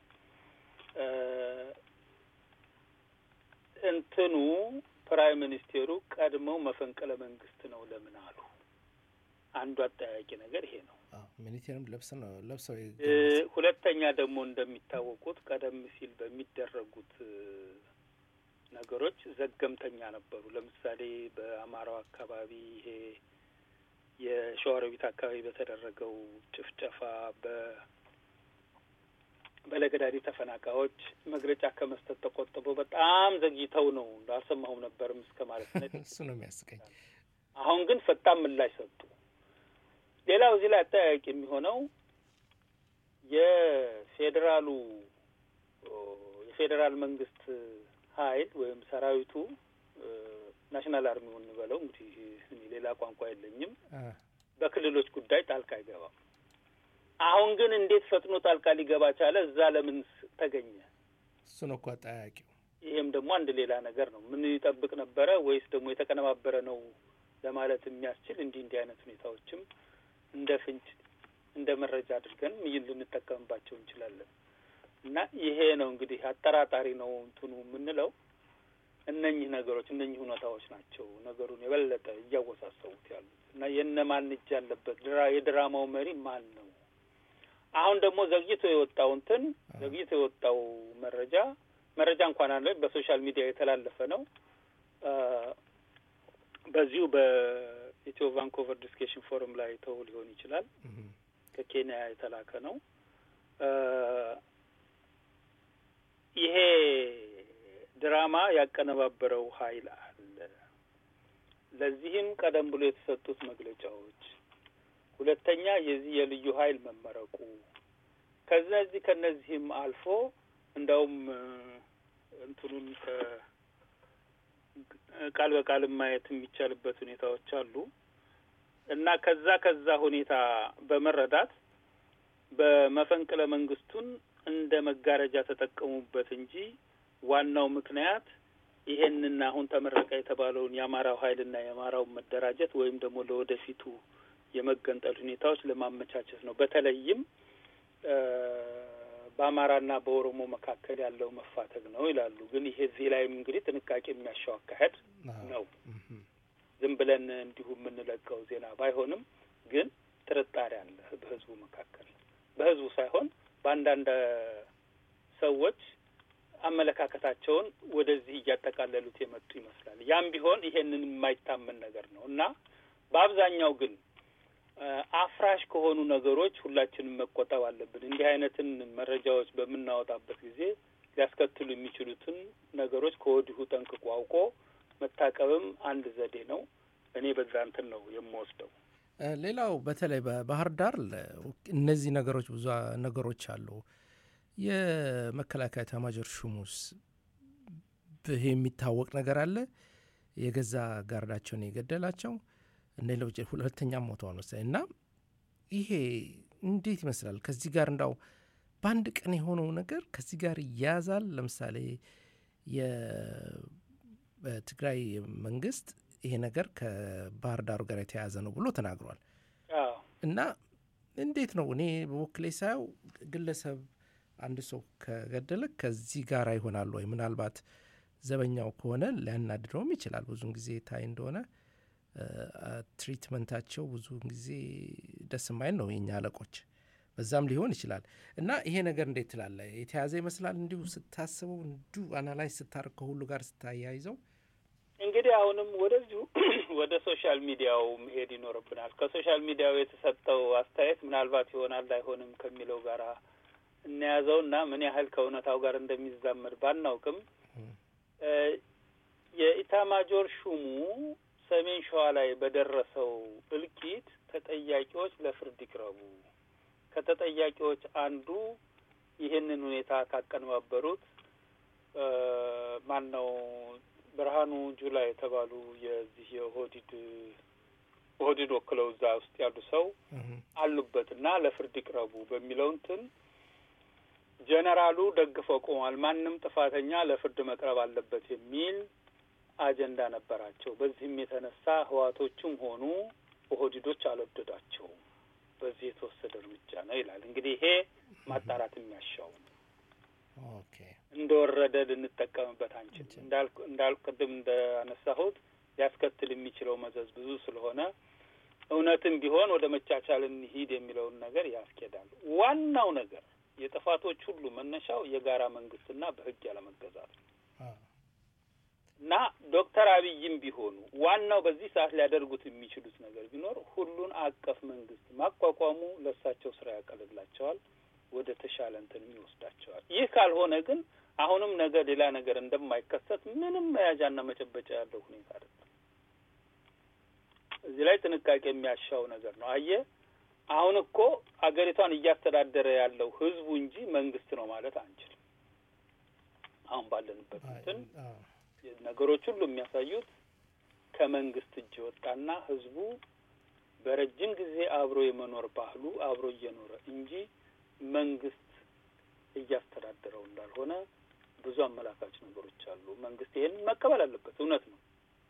እንትኑ ፕራይም ሚኒስቴሩ ቀድመው መፈንቅለ መንግስት ነው ለምን አሉ? አንዱ አጠያቂ ነገር ይሄ ነው። ሚኒቴርም ለብስ ነው ለብሰው ሁለተኛ ደግሞ እንደሚታወቁት ቀደም ሲል በሚደረጉት ነገሮች ዘገምተኛ ነበሩ። ለምሳሌ በአማራው አካባቢ ይሄ የሸዋሮቢት አካባቢ በተደረገው ጭፍጨፋ በ በለገዳዲ ተፈናቃዮች መግለጫ ከመስጠት ተቆጥበው በጣም ዘግይተው ነው አልሰማሁም ነበርም እስከ ማለት ነው። እሱ ነው የሚያስቀኝ። አሁን ግን ፈጣን ምላሽ ሰጡ። ሌላው እዚህ ላይ አጠያያቂ የሚሆነው የፌዴራሉ የፌዴራል መንግስት ኃይል ወይም ሰራዊቱ ናሽናል አርሚው እንበለው እንግዲህ እኔ ሌላ ቋንቋ የለኝም፣ በክልሎች ጉዳይ ጣልቃ አይገባም። አሁን ግን እንዴት ፈጥኖ ጣልቃ ሊገባ ቻለ? እዛ ለምን ተገኘ? እሱ ነው እኮ አጠያያቂው። ይሄም ደግሞ አንድ ሌላ ነገር ነው። ምን ይጠብቅ ነበረ ወይስ ደግሞ የተቀነባበረ ነው ለማለት የሚያስችል እንዲህ እንዲህ አይነት ሁኔታዎችም እንደ ፍንጭ እንደ መረጃ አድርገን ይህን ልንጠቀምባቸው እንችላለን። እና ይሄ ነው እንግዲህ አጠራጣሪ ነው እንትኑ የምንለው እነኚህ ነገሮች እነኚህ ሁኔታዎች ናቸው ነገሩን የበለጠ እያወሳሰቡት ያሉት እና የእነማን እጅ ያለበት የድራማው መሪ ማን ነው? አሁን ደግሞ ዘግይቶ የወጣው እንትን ዘግይቶ የወጣው መረጃ መረጃ እንኳን አለ በሶሻል ሚዲያ የተላለፈ ነው። በዚሁ በኢትዮ ቫንኮቨር ዲስኬሽን ፎረም ላይ ተው ሊሆን ይችላል። ከኬንያ የተላከ ነው። ይሄ ድራማ ያቀነባበረው ኃይል አለ። ለዚህም ቀደም ብሎ የተሰጡት መግለጫዎች፣ ሁለተኛ የዚህ የልዩ ኃይል መመረቁ ከነዚህ ከነዚህም አልፎ እንደውም እንትኑን ቃል በቃል ማየት የሚቻልበት ሁኔታዎች አሉ እና ከዛ ከዛ ሁኔታ በመረዳት በመፈንቅለ መንግስቱን እንደ መጋረጃ ተጠቀሙበት እንጂ ዋናው ምክንያት ይሄንን አሁን ተመረቀ የተባለውን የአማራው ኃይልና የአማራውን መደራጀት ወይም ደግሞ ለወደፊቱ የመገንጠል ሁኔታዎች ለማመቻቸት ነው። በተለይም በአማራና በኦሮሞ መካከል ያለው መፋተግ ነው ይላሉ። ግን ይሄ እዚህ ላይም እንግዲህ ጥንቃቄ የሚያሻው አካሄድ ነው። ዝም ብለን እንዲሁ የምንለቀው ዜና ባይሆንም ግን ጥርጣሬ አለ በህዝቡ መካከል በህዝቡ ሳይሆን በአንዳንድ ሰዎች አመለካከታቸውን ወደዚህ እያጠቃለሉት የመጡ ይመስላል። ያም ቢሆን ይሄንን የማይታመን ነገር ነው እና በአብዛኛው ግን አፍራሽ ከሆኑ ነገሮች ሁላችንም መቆጠብ አለብን። እንዲህ አይነትን መረጃዎች በምናወጣበት ጊዜ ሊያስከትሉ የሚችሉትን ነገሮች ከወዲሁ ጠንቅቆ አውቆ መታቀብም አንድ ዘዴ ነው። እኔ በዛ እንትን ነው የምወስደው። ሌላው በተለይ በባህር ዳር እነዚህ ነገሮች ብዙ ነገሮች አሉ። የመከላከያ ኤታማዦር ሹሙስ ይሄ የሚታወቅ ነገር አለ። የገዛ ጋርዳቸውን የገደላቸው እነ ሌሎች ሁለተኛም ሞተዋል መሰለኝ እና ይሄ እንዴት ይመስላል? ከዚህ ጋር እንዳው በአንድ ቀን የሆነው ነገር ከዚህ ጋር ይያያዛል። ለምሳሌ የትግራይ መንግስት ይሄ ነገር ከባህር ዳሩ ጋር የተያያዘ ነው ብሎ ተናግሯል። አዎ እና እንዴት ነው እኔ በወክሌ ሳየው ግለሰብ አንድ ሰው ከገደለ ከዚህ ጋር ይሆናል ወይ? ምናልባት ዘበኛው ከሆነ ሊያናድደውም ይችላል። ብዙን ጊዜ ታይ እንደሆነ እ፣ ትሪትመንታቸው ብዙን ጊዜ ደስ የማይል ነው የኛ አለቆች። በዛም ሊሆን ይችላል እና ይሄ ነገር እንዴት ትላለ? የተያዘ ይመስላል እንዲሁ ስታስበው፣ እንዲሁ አናላይዝ ስታደርግ ከሁሉ ጋር ስታያይዘው እንግዲህ አሁንም ወደዚሁ ወደ ሶሻል ሚዲያው መሄድ ይኖርብናል። ከሶሻል ሚዲያው የተሰጠው አስተያየት ምናልባት ይሆናል አይሆንም ከሚለው ጋር እንያዘው እና ምን ያህል ከእውነታው ጋር እንደሚዛመድ ባናውቅም እ፣ የኢታማጆር ሹሙ ሰሜን ሸዋ ላይ በደረሰው እልቂት ተጠያቂዎች ለፍርድ ይቅረቡ፣ ከተጠያቂዎች አንዱ ይህንን ሁኔታ ካቀነባበሩት እ፣ ማን ነው ብርሃኑ ጁላ የተባሉ የዚህ የኦህዲድ ኦህዲድ ወክለው እዛ ውስጥ ያሉ ሰው አሉበት እና ለፍርድ ይቅረቡ በሚለው እንትን ጀነራሉ ደግፈው ቆሟል። ማንም ጥፋተኛ ለፍርድ መቅረብ አለበት የሚል አጀንዳ ነበራቸው። በዚህም የተነሳ ህዋቶቹም ሆኑ ኦህዲዶች አልወደዷቸውም። በዚህ የተወሰደ እርምጃ ነው ይላል። እንግዲህ ይሄ ማጣራት የሚያሻው ነው። ኦኬ እንደወረደ ልንጠቀምበት አንችል። እንዳልኩ እንዳልኩ ቅድም እንዳነሳሁት ሊያስከትል የሚችለው መዘዝ ብዙ ስለሆነ እውነትም ቢሆን ወደ መቻቻል እንሂድ የሚለውን ነገር ያስኬዳል። ዋናው ነገር የጥፋቶች ሁሉ መነሻው የጋራ መንግስትና በህግ ያለመገዛት ነው እና ዶክተር አብይም ቢሆኑ ዋናው በዚህ ሰዓት ሊያደርጉት የሚችሉት ነገር ቢኖር ሁሉን አቀፍ መንግስት ማቋቋሙ ለእሳቸው ስራ ያቀልላቸዋል፣ ወደ ተሻለ እንትንም ይወስዳቸዋል። ይህ ካልሆነ ግን አሁንም ነገ ሌላ ነገር እንደማይከሰት ምንም መያዣና መጨበጫ ያለው ሁኔታ አይደለም። እዚህ ላይ ጥንቃቄ የሚያሻው ነገር ነው። አየ አሁን እኮ አገሪቷን እያስተዳደረ ያለው ህዝቡ እንጂ መንግስት ነው ማለት አንችልም። አሁን ባለንበት እንትን ነገሮች ሁሉ የሚያሳዩት ከመንግስት እጅ የወጣና ህዝቡ በረጅም ጊዜ አብሮ የመኖር ባህሉ አብሮ እየኖረ እንጂ መንግስት እያስተዳደረው እንዳልሆነ ብዙ አመላካች ነገሮች አሉ። መንግስት ይሄን መቀበል አለበት። እውነት ነው።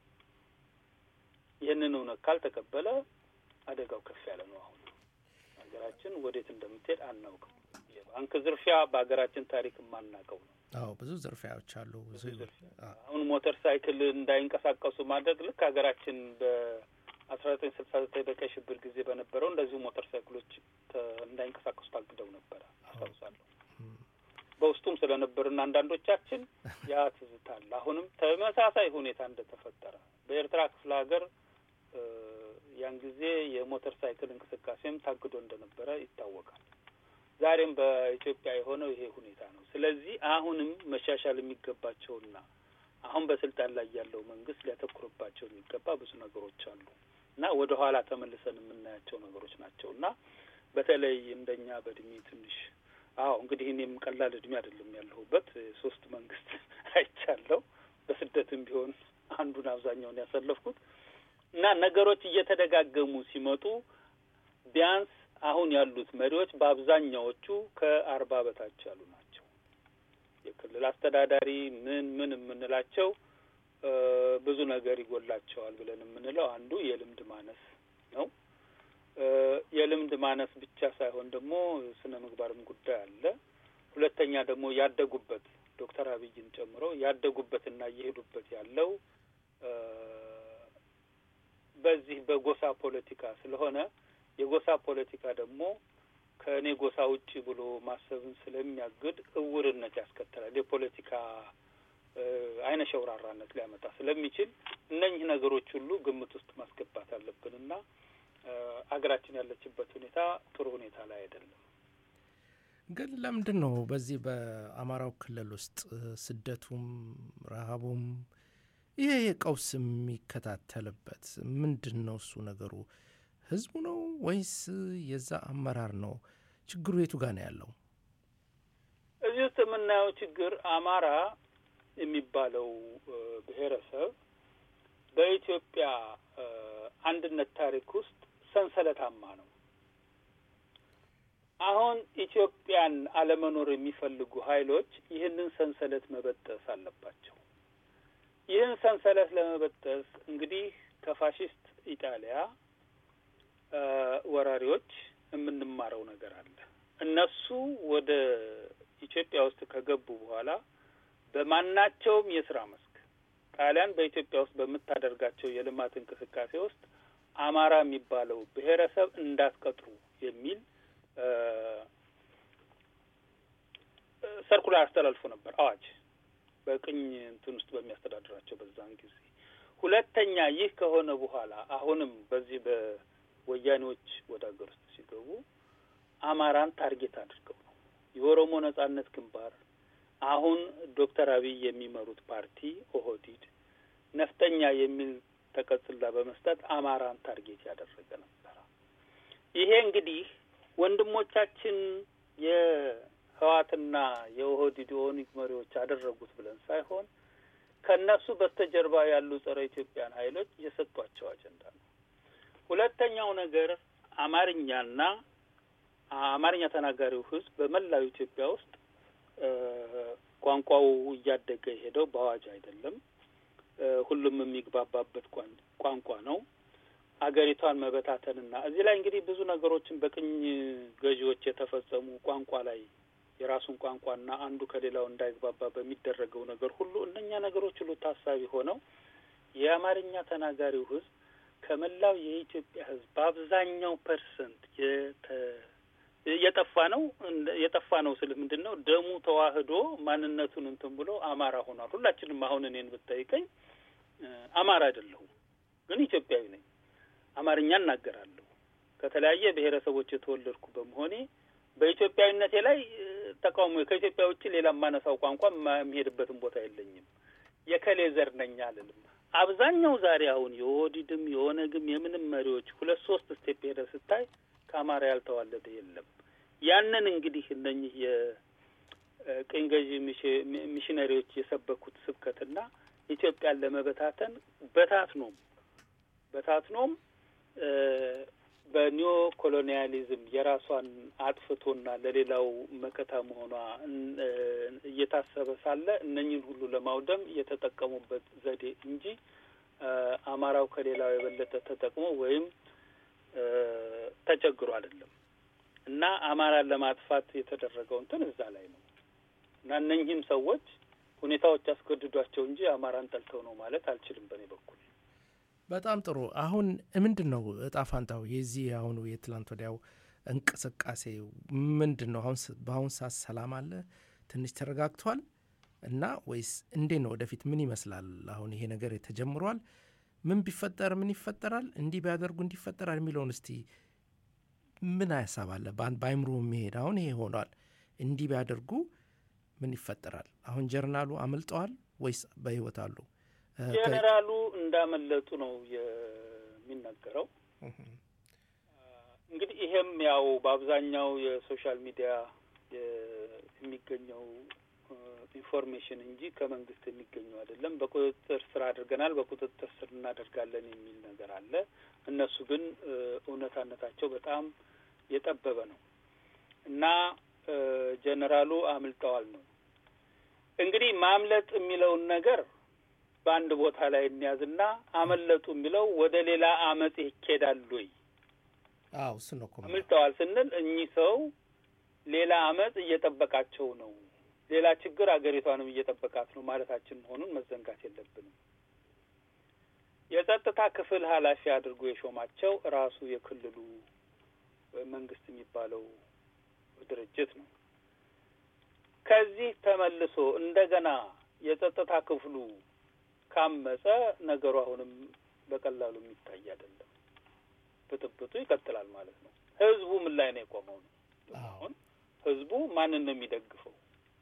ይህንን እውነት ካልተቀበለ አደጋው ከፍ ያለ ነው። አሁን ሀገራችን ወዴት እንደምትሄድ አናውቅም። የባንክ ዝርፊያ በሀገራችን ታሪክ የማናውቀው ነው። አዎ ብዙ ዝርፊያዎች አሉ። ብዙ አዎ። አሁን ሞተር ሳይክል እንዳይንቀሳቀሱ ማድረግ ልክ ሀገራችን በአስራ ዘጠኝ ስልሳ ዘጠኝ በቀይ ሽብር ጊዜ በነበረው እንደዚሁ ሞተር ሳይክሎች ተ- እንዳይንቀሳቀሱ ታግደው ነበረ አስታውሳለሁ። በውስጡም ስለነበርና አንዳንዶቻችን ያ ትዝታ አለ። አሁንም ተመሳሳይ ሁኔታ እንደተፈጠረ በኤርትራ ክፍለ ሀገር እ፣ ያን ጊዜ የሞተር ሳይክል እንቅስቃሴም ታግዶ እንደነበረ ይታወቃል። ዛሬም በኢትዮጵያ የሆነው ይሄ ሁኔታ ነው። ስለዚህ አሁንም መሻሻል የሚገባቸውና አሁን በስልጣን ላይ ያለው መንግስት ሊያተኩርባቸው የሚገባ ብዙ ነገሮች አሉ እና ወደ ኋላ ተመልሰን የምናያቸው ነገሮች ናቸው እና በተለይ እንደኛ በእድሜ ትንሽ አዎ እንግዲህ እኔም ቀላል እድሜ አይደለም ያለሁበት ሶስት መንግስት አይቻለሁ። በስደትም ቢሆን አንዱን አብዛኛውን ያሳለፍኩት እና ነገሮች እየተደጋገሙ ሲመጡ ቢያንስ አሁን ያሉት መሪዎች በአብዛኛዎቹ ከአርባ በታች ያሉ ናቸው። የክልል አስተዳዳሪ ምን ምን የምንላቸው እ፣ ብዙ ነገር ይጎላቸዋል ብለን የምንለው አንዱ የልምድ ማነስ ነው። እ፣ የልምድ ማነስ ብቻ ሳይሆን ደግሞ ስነ ምግባርም ጉዳይ አለ። ሁለተኛ ደግሞ ያደጉበት ዶክተር አብይን ጨምሮ ያደጉበትና እየሄዱበት ያለው እ፣ በዚህ በጎሳ ፖለቲካ ስለሆነ የጎሳ ፖለቲካ ደግሞ ከእኔ ጎሳ ውጪ ብሎ ማሰብን ስለሚያግድ እውርነት ያስከትላል። የፖለቲካ እ፣ አይነ ሸውራራነት ሊያመጣ ስለሚችል እነኚህ ነገሮች ሁሉ ግምት ውስጥ ማስገባት አለብን እና እ፣ አገራችን ያለችበት ሁኔታ ጥሩ ሁኔታ ላይ አይደለም። ግን ለምንድን ነው በዚህ በአማራው ክልል ውስጥ እ፣ ስደቱም ረሃቡም ይሄ ቀውስ የሚከታተልበት ምንድን ነው? እሱ ነገሩ ህዝቡ ነው ወይስ የዛ አመራር ነው? ችግሩ የቱ ጋር ነው ያለው? እዚህ ውስጥ የምናየው ችግር አማራ የሚባለው እ፣ ብሔረሰብ በኢትዮጵያ እ፣ አንድነት ታሪክ ውስጥ ሰንሰለታማ ነው። አሁን ኢትዮጵያን አለመኖር የሚፈልጉ ኃይሎች ይህንን ሰንሰለት መበጠስ አለባቸው። ይህን ሰንሰለት ለመበጠስ እንግዲህ ከፋሽስት ኢጣሊያ ወራሪዎች የምንማረው ነገር አለ። እነሱ ወደ ኢትዮጵያ ውስጥ ከገቡ በኋላ በማናቸውም የስራ መስክ ጣሊያን በኢትዮጵያ ውስጥ በምታደርጋቸው የልማት እንቅስቃሴ ውስጥ አማራ የሚባለው ብሔረሰብ እንዳትቀጥሩ የሚል ሰርኩላር አስተላልፎ ነበር፣ አዋጅ በቅኝ እንትን ውስጥ በሚያስተዳድራቸው በዛን ጊዜ። ሁለተኛ ይህ ከሆነ በኋላ አሁንም በዚህ በወያኔዎች ወደ ሀገር ውስጥ ሲገቡ አማራን ታርጌት አድርገው ነው የኦሮሞ ነጻነት ግንባር አሁን ዶክተር አብይ የሚመሩት ፓርቲ ኦህዲድ ነፍጠኛ የሚል ተቀጽላ በመስጠት አማራን ታርጌት ያደረገ ነበረ። ይሄ እንግዲህ ወንድሞቻችን የህዋትና የኦህዲድ ኦነግ መሪዎች ያደረጉት ብለን ሳይሆን ከእነሱ በስተጀርባ ያሉ ጸረ ኢትዮጵያን ኃይሎች የሰጧቸው አጀንዳ ነው። ሁለተኛው ነገር አማርኛና አማርኛ ተናጋሪው ህዝብ በመላው ኢትዮጵያ ውስጥ ቋንቋው እያደገ የሄደው በአዋጅ አይደለም። ሁሉም የሚግባባበት ቋንቋ ነው። አገሪቷን መበታተንና እዚህ ላይ እንግዲህ ብዙ ነገሮችን በቅኝ ገዢዎች የተፈጸሙ ቋንቋ ላይ የራሱን ቋንቋና አንዱ ከሌላው እንዳይግባባ በሚደረገው ነገር ሁሉ እነኛ ነገሮች ሁሉ ታሳቢ ሆነው የአማርኛ ተናጋሪው ህዝብ ከመላው የኢትዮጵያ ህዝብ በአብዛኛው ፐርሰንት የጠፋ ነው። የጠፋ ነው ስል ምንድን ነው ደሙ ተዋህዶ ማንነቱን እንትን ብሎ አማራ ሆኗል። ሁላችንም አሁን እኔን ብጠይቀኝ አማራ አይደለሁም፣ ግን ኢትዮጵያዊ ነኝ። አማርኛ እናገራለሁ። ከተለያየ ብሔረሰቦች የተወለድኩ በመሆኔ በኢትዮጵያዊነቴ ላይ ተቃውሞ ከኢትዮጵያ ውጭ ሌላ የማነሳው ቋንቋ የሚሄድበትን ቦታ የለኝም። የከሌ ዘር ነኝ አልልም። አብዛኛው ዛሬ አሁን የኦህዴድም የኦነግም የምንም መሪዎች ሁለት ሶስት ስቴፕ ሄደ ስታይ ከአማራ ያልተዋለደ የለም። ያንን እንግዲህ እነኚህ የቅኝ ገዢ ሚሽነሪዎች የሰበኩት ስብከትና ኢትዮጵያን ለመበታተን በታትኖም በታትኖም በኒዮ ኮሎኒያሊዝም የራሷን አጥፍቶና ለሌላው መከታ መሆኗ እየታሰበ ሳለ እነኝን ሁሉ ለማውደም የተጠቀሙበት ዘዴ እንጂ አማራው ከሌላው የበለጠ ተጠቅሞ ወይም ተቸግሮ አይደለም። እና አማራን ለማጥፋት የተደረገው እንትን እዛ ላይ ነው። እና እነኝህም ሰዎች ሁኔታዎች ያስገድዷቸው እንጂ አማራን ጠልተው ነው ማለት አልችልም በእኔ በኩል። በጣም ጥሩ። አሁን ምንድን ነው እጣ ፋንታው የዚህ አሁኑ የትላንት ወዲያው እንቅስቃሴ ምንድን ነው? አሁን በአሁን ሰዓት ሰላም አለ፣ ትንሽ ተረጋግቷል እና ወይስ እንዴት ነው? ወደፊት ምን ይመስላል? አሁን ይሄ ነገር ተጀምሯል። ምን ቢፈጠር ምን ይፈጠራል፣ እንዲህ ቢያደርጉ እንዲህ ይፈጠራል የሚለውን እስቲ ምን ሀሳብ አለ በአይምሮ የሚሄድ አሁን ይሄ ሆኗል፣ እንዲህ ቢያደርጉ ምን ይፈጠራል? አሁን ጀርናሉ አመልጠዋል ወይስ በህይወት አሉ? ጄኔራሉ እንዳመለጡ ነው የሚነገረው። እንግዲህ ይሄም ያው በአብዛኛው የሶሻል ሚዲያ የሚገኘው ኢንፎርሜሽን እንጂ ከመንግስት የሚገኘው አይደለም። በቁጥጥር ስር አድርገናል፣ በቁጥጥር ስር እናደርጋለን የሚል ነገር አለ። እነሱ ግን እውነታነታቸው በጣም የጠበበ ነው እና ጀኔራሉ አምልጠዋል ነው እንግዲህ ማምለጥ የሚለውን ነገር በአንድ ቦታ ላይ እንያዝና አመለጡ የሚለው ወደ ሌላ አመፅ ይኬዳል ወይ? አዎ እሱ ነው እኮ አምልጠዋል ስንል እኚህ ሰው ሌላ አመፅ እየጠበቃቸው ነው፣ ሌላ ችግር አገሪቷንም እየጠበቃት ነው ማለታችን መሆኑን መዘንጋት የለብንም። የጸጥታ ክፍል ኃላፊ አድርጎ የሾማቸው ራሱ የክልሉ መንግስት የሚባለው ድርጅት ነው። ከዚህ ተመልሶ እንደገና የጸጥታ ክፍሉ ካመጸ ነገሩ አሁንም በቀላሉ የሚታይ አይደለም። ብጥብጡ ይቀጥላል ማለት ነው። ህዝቡ ምን ላይ ነው የቆመው ነው? አሁን ህዝቡ ማንን ነው የሚደግፈው?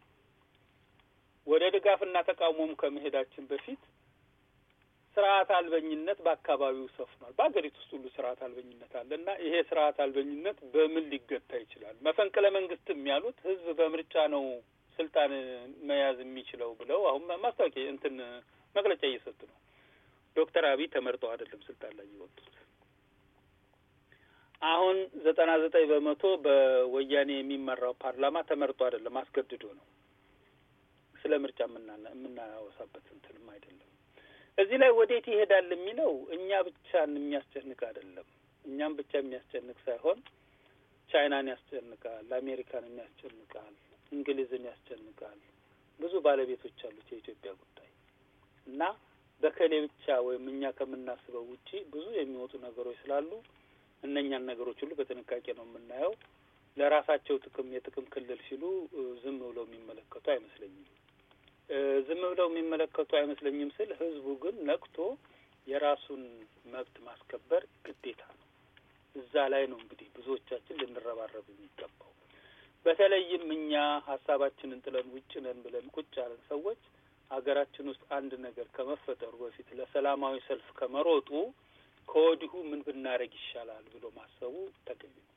ወደ ድጋፍና ተቃውሞም ከመሄዳችን በፊት ስርዓት አልበኝነት በአካባቢው ሰፍኗል። በሀገሪቱ ውስጥ ሁሉ ስርዓት አልበኝነት አለ እና ይሄ ስርዓት አልበኝነት በምን ሊገታ ይችላል? መፈንቅለ መንግስትም ያሉት ህዝብ በምርጫ ነው ስልጣን መያዝ የሚችለው ብለው አሁን ማስታወቂያ እንትን መግለጫ እየሰጡ ነው። ዶክተር አብይ ተመርጠው አይደለም ስልጣን ላይ የወጡት። አሁን ዘጠና ዘጠኝ በመቶ በወያኔ የሚመራው ፓርላማ ተመርጦ አይደለም አስገድዶ ነው። ስለ ምርጫ የምናወሳበት እንትንም አይደለም። እዚህ ላይ ወዴት ይሄዳል የሚለው እኛ ብቻን የሚያስጨንቅ አይደለም። እኛም ብቻ የሚያስጨንቅ ሳይሆን ቻይናን ያስጨንቃል፣ አሜሪካንን ያስጨንቃል፣ እንግሊዝን ያስጨንቃል። ብዙ ባለቤቶች አሉት የኢትዮጵያ ጉዳይ እና በከሌ ብቻ ወይም እኛ ከምናስበው ውጪ ብዙ የሚወጡ ነገሮች ስላሉ እነኛን ነገሮች ሁሉ በጥንቃቄ ነው የምናየው። ለራሳቸው ጥቅም የጥቅም ክልል ሲሉ ዝም ብለው የሚመለከቱ አይመስለኝም። ዝም ብለው የሚመለከቱ አይመስለኝም ስል ህዝቡ ግን ነቅቶ የራሱን መብት ማስከበር ግዴታ ነው። እዛ ላይ ነው እንግዲህ ብዙዎቻችን ልንረባረብ የሚገባው። በተለይም እኛ ሀሳባችንን ጥለን ውጭ ነን ብለን ቁጭ ያለን ሰዎች ሀገራችን ውስጥ አንድ ነገር ከመፈጠሩ በፊት ለሰላማዊ ሰልፍ ከመሮጡ ከወዲሁ ምን ብናደርግ ይሻላል ብሎ ማሰቡ ተገቢ ነው።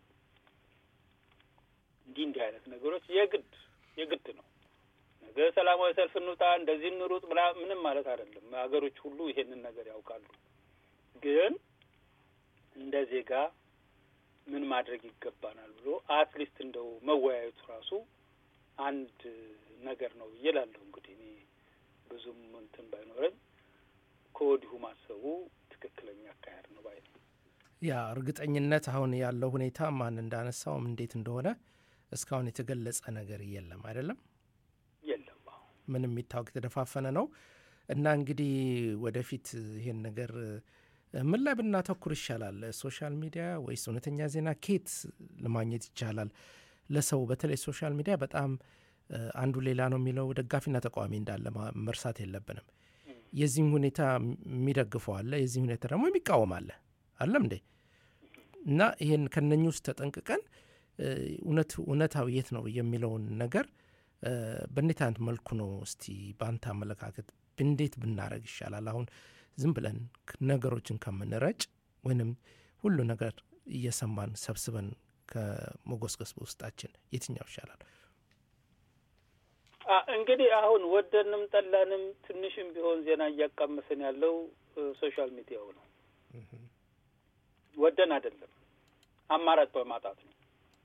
እንዲህ እንዲህ አይነት ነገሮች የግድ የግድ ነው። ነገ ሰላማዊ ሰልፍ እንውጣ፣ እንደዚህ እንሩጥ ብላ ምንም ማለት አይደለም። ሀገሮች ሁሉ ይሄንን ነገር ያውቃሉ። ግን እንደ ዜጋ ምን ማድረግ ይገባናል ብሎ አትሊስት እንደው መወያየቱ ራሱ አንድ ነገር ነው ብዬ እላለሁ። እንግዲህ እኔ ብዙም እንትን ባይኖረኝ ከወዲሁ ማሰቡ ትክክለኛ አካሄድ ነው ባይ ነው። ያ እርግጠኝነት አሁን ያለው ሁኔታ ማን እንዳነሳውም እንዴት እንደሆነ እስካሁን የተገለጸ ነገር የለም አይደለም የለም አሁን ምንም የሚታወቅ የተደፋፈነ ነው እና እንግዲህ ወደፊት ይሄን ነገር ምን ላይ ብናተኩር ይሻላል? ሶሻል ሚዲያ ወይስ እውነተኛ ዜና? ኬት ለማግኘት ይቻላል? ለሰው በተለይ ሶሻል ሚዲያ በጣም አንዱ ሌላ ነው የሚለው ደጋፊና ተቃዋሚ እንዳለ መርሳት የለብንም። የዚህም ሁኔታ የሚደግፈው አለ፣ የዚህ ሁኔታ ደግሞ የሚቃወም አለ። አለም እንዴ? እና ይህን ከነኚህ ውስጥ ተጠንቅቀን እውነት እውነታው የት ነው የሚለውን ነገር በእንዴት አይነት መልኩ ነው እስቲ በአንተ አመለካከት እንዴት ብናደረግ ይሻላል? አሁን ዝም ብለን ነገሮችን ከምንረጭ ወይንም ሁሉ ነገር እየሰማን ሰብስበን ከመጎስገስ በውስጣችን የትኛው ይሻላል? እንግዲህ አሁን ወደንም ጠላንም ትንሽም ቢሆን ዜና እያቃመሰን ያለው ሶሻል ሚዲያው ነው። ወደን አይደለም፣ አማራጭ በማጣት ነው።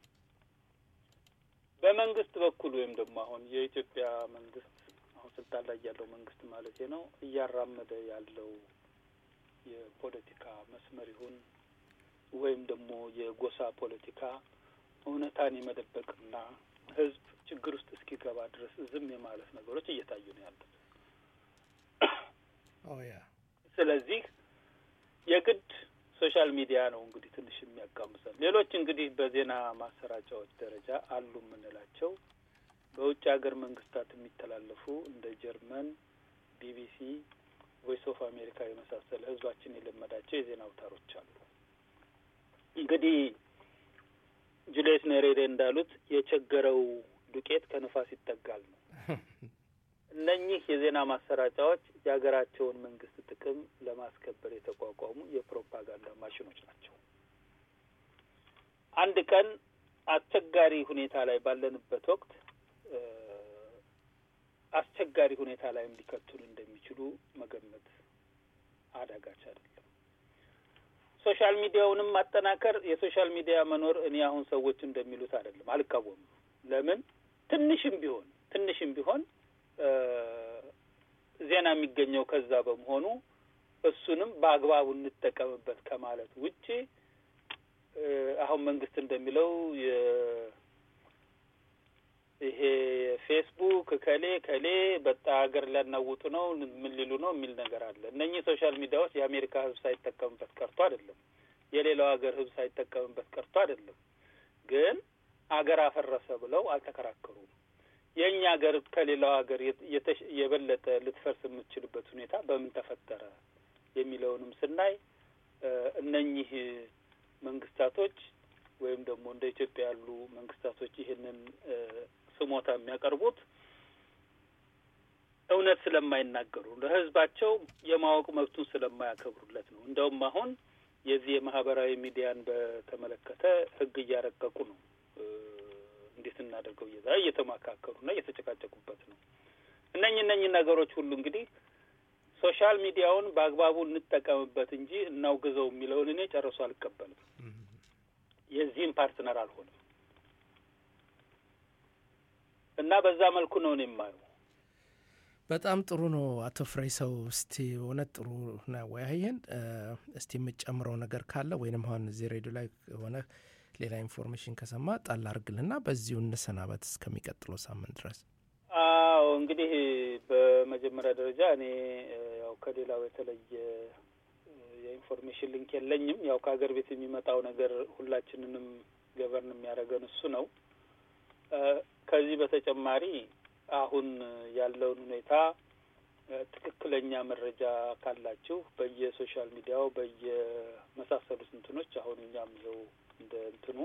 በመንግስት በኩል ወይም ደግሞ አሁን የኢትዮጵያ መንግስት አሁን ስልጣን ላይ ያለው መንግስት ማለት ነው እያራመደ ያለው የፖለቲካ መስመር ይሁን ወይም ደግሞ የጎሳ ፖለቲካ እውነታን የመደበቅና ህዝብ ችግር ውስጥ እስኪገባ ድረስ ዝም የማለት ነገሮች እየታዩ ነው ያሉት። ስለዚህ የግድ ሶሻል ሚዲያ ነው እንግዲህ ትንሽ የሚያጋምሰን። ሌሎች እንግዲህ በዜና ማሰራጫዎች ደረጃ አሉ የምንላቸው በውጭ ሀገር መንግስታት የሚተላለፉ እንደ ጀርመን፣ ቢቢሲ፣ ቮይስ ኦፍ አሜሪካ የመሳሰለ ህዝባችን የለመዳቸው የዜና አውታሮች አሉ። እንግዲህ ጁልየስ ኔሬሬ እንዳሉት የቸገረው ዱቄት ከንፋስ ይጠጋል ነው። እነኚህ የዜና ማሰራጫዎች የሀገራቸውን መንግስት ጥቅም ለማስከበር የተቋቋሙ የፕሮፓጋንዳ ማሽኖች ናቸው። አንድ ቀን አስቸጋሪ ሁኔታ ላይ ባለንበት ወቅት አስቸጋሪ ሁኔታ ላይም ሊከቱን እንደሚችሉ መገመት አዳጋች አይደለም። ሶሻል ሚዲያውንም ማጠናከር የሶሻል ሚዲያ መኖር እኔ አሁን ሰዎች እንደሚሉት አይደለም፣ አልቃወምም። ለምን ትንሽም ቢሆን ትንሽም ቢሆን ዜና የሚገኘው ከዛ በመሆኑ እሱንም በአግባቡ እንጠቀምበት ከማለት ውጪ አሁን መንግስት እንደሚለው ይሄ ፌስቡክ ከሌ ከሌ በጣ ሀገር ሊያናውጡ ነው ምን ሊሉ ነው የሚል ነገር አለ። እነኚህ ሶሻል ሚዲያዎች የአሜሪካ ሕዝብ ሳይጠቀምበት ቀርቶ አይደለም፣ የሌላው ሀገር ሕዝብ ሳይጠቀምበት ቀርቶ አይደለም። ግን አገር አፈረሰ ብለው አልተከራከሩም። የእኛ ሀገር ከሌላው ሀገር የበለጠ ልትፈርስ የምትችልበት ሁኔታ በምን ተፈጠረ የሚለውንም ስናይ እነኚህ መንግስታቶች ወይም ደግሞ እንደ ኢትዮጵያ ያሉ መንግስታቶች ይህንን ስሞታ የሚያቀርቡት እውነት ስለማይናገሩ ለህዝባቸው የማወቅ መብቱን ስለማያከብሩለት ነው። እንደውም አሁን የዚህ የማህበራዊ ሚዲያን በተመለከተ ህግ እያረቀቁ ነው። እንዴት እናደርገው እየዛ እየተማካከሩና እየተጨቃጨቁበት ነው። እነኝህ እነኝህ ነገሮች ሁሉ እንግዲህ ሶሻል ሚዲያውን በአግባቡ እንጠቀምበት እንጂ እናውግዘው የሚለውን እኔ ጨርሶ አልቀበልም። የዚህም ፓርትነር አልሆንም እና በዛ መልኩ ነው እኔ የማየው። በጣም ጥሩ ነው አቶ ፍሬ ሰው። እስቲ እውነት ጥሩ ነው ያወያየን። እስቲ የምጨምረው ነገር ካለ ወይንም አሁን እዚህ ሬዲዮ ላይ ሆነ ሌላ ኢንፎርሜሽን ከሰማ ጣል አርግልና በዚሁ እንሰናበት እስከሚቀጥለው ሳምንት ድረስ። አዎ እንግዲህ በመጀመሪያ ደረጃ እኔ ያው ከሌላው የተለየ የኢንፎርሜሽን ሊንክ የለኝም። ያው ከሀገር ቤት የሚመጣው ነገር ሁላችንንም ገበርን የሚያደርገን እሱ ነው። ከዚህ በተጨማሪ አሁን ያለውን ሁኔታ ትክክለኛ መረጃ ካላችሁ በየሶሻል ሚዲያው በየመሳሰሉት እንትኖች አሁን እኛም ይኸው እንደ እንትኑ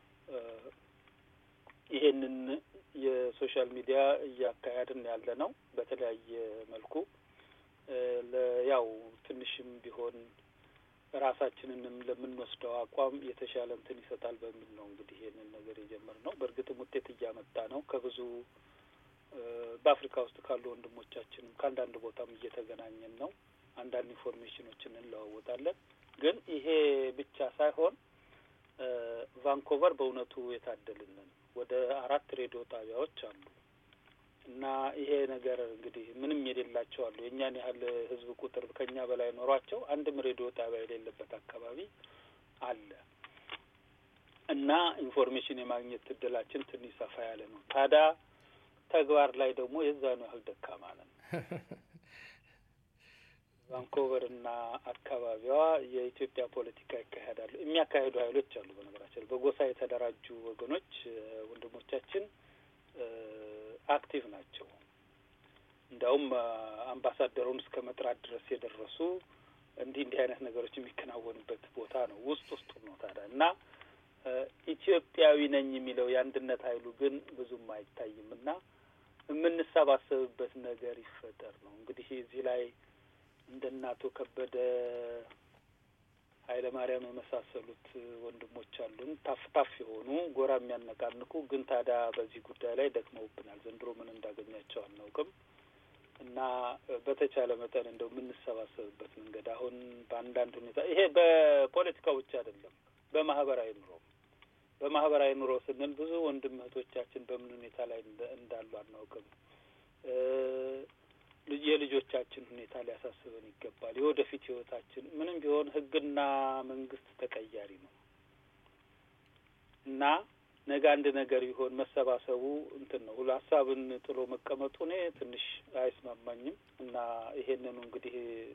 ይሄንን የሶሻል ሚዲያ እያካሄድን ያለ ነው። በተለያየ መልኩ ያው ትንሽም ቢሆን ራሳችንንም ለምንወስደው አቋም የተሻለ እንትን ይሰጣል በሚል ነው እንግዲህ ይሄንን ነገር የጀመርነው። በእርግጥም ውጤት እያመጣ ነው። ከብዙ በአፍሪካ ውስጥ ካሉ ወንድሞቻችንም ከአንዳንድ ቦታም እየተገናኘን ነው። አንዳንድ ኢንፎርሜሽኖችን እንለዋወጣለን። ግን ይሄ ብቻ ሳይሆን ቫንኮቨር በእውነቱ የታደልንን ወደ አራት ሬዲዮ ጣቢያዎች አሉ እና ይሄ ነገር እንግዲህ ምንም የሌላቸው አሉ። የእኛን ያህል ሕዝብ ቁጥር ከኛ በላይ ኖሯቸው አንድም ሬዲዮ ጣቢያ የሌለበት አካባቢ አለ እና ኢንፎርሜሽን የማግኘት እድላችን ትንሽ ሰፋ ያለ ነው። ታዲያ ተግባር ላይ ደግሞ የዛኑ ያህል ደካማ ነን። ቫንኮቨር እና አካባቢዋ የኢትዮጵያ ፖለቲካ ይካሄዳሉ የሚያካሄዱ ሀይሎች አሉ። በነገራችን በጎሳ የተደራጁ ወገኖች ወንድሞቻችን አክቲቭ ናቸው። እንዲያውም አምባሳደሩን እስከ መጥራት ድረስ የደረሱ እንዲህ እንዲህ አይነት ነገሮች የሚከናወንበት ቦታ ነው። ውስጥ ውስጡ ነው ታዲያ እና ኢትዮጵያዊ ነኝ የሚለው የአንድነት ኃይሉ ግን ብዙም አይታይም እና የምንሰባሰብበት ነገር ይፈጠር ነው እንግዲህ እዚህ ላይ እንደ አቶ ከበደ ኃይለ ማርያም የመሳሰሉት ወንድሞች አሉን። ታፍ ታፍ የሆኑ ጎራ የሚያነቃንቁ ግን ታዲያ በዚህ ጉዳይ ላይ ደክመውብናል። ዘንድሮ ምን እንዳገኛቸው አናውቅም እና በተቻለ መጠን እንደው የምንሰባሰብበት መንገድ አሁን በአንዳንድ ሁኔታ ይሄ በፖለቲካው ብቻ አይደለም፣ በማህበራዊ ኑሮ በማህበራዊ ኑሮ ስንል ብዙ ወንድም እህቶቻችን በምን ሁኔታ ላይ እንዳሉ አናውቅም። የልጆቻችን ሁኔታ ሊያሳስበን ይገባል። የወደፊት ህይወታችን ምንም ቢሆን ህግና መንግስት ተቀያሪ ነው እና ነገ አንድ ነገር ቢሆን መሰባሰቡ እንትን ነው። ሀሳብን ጥሎ መቀመጡ እኔ ትንሽ አይስማማኝም እና ይሄንኑ እንግዲህ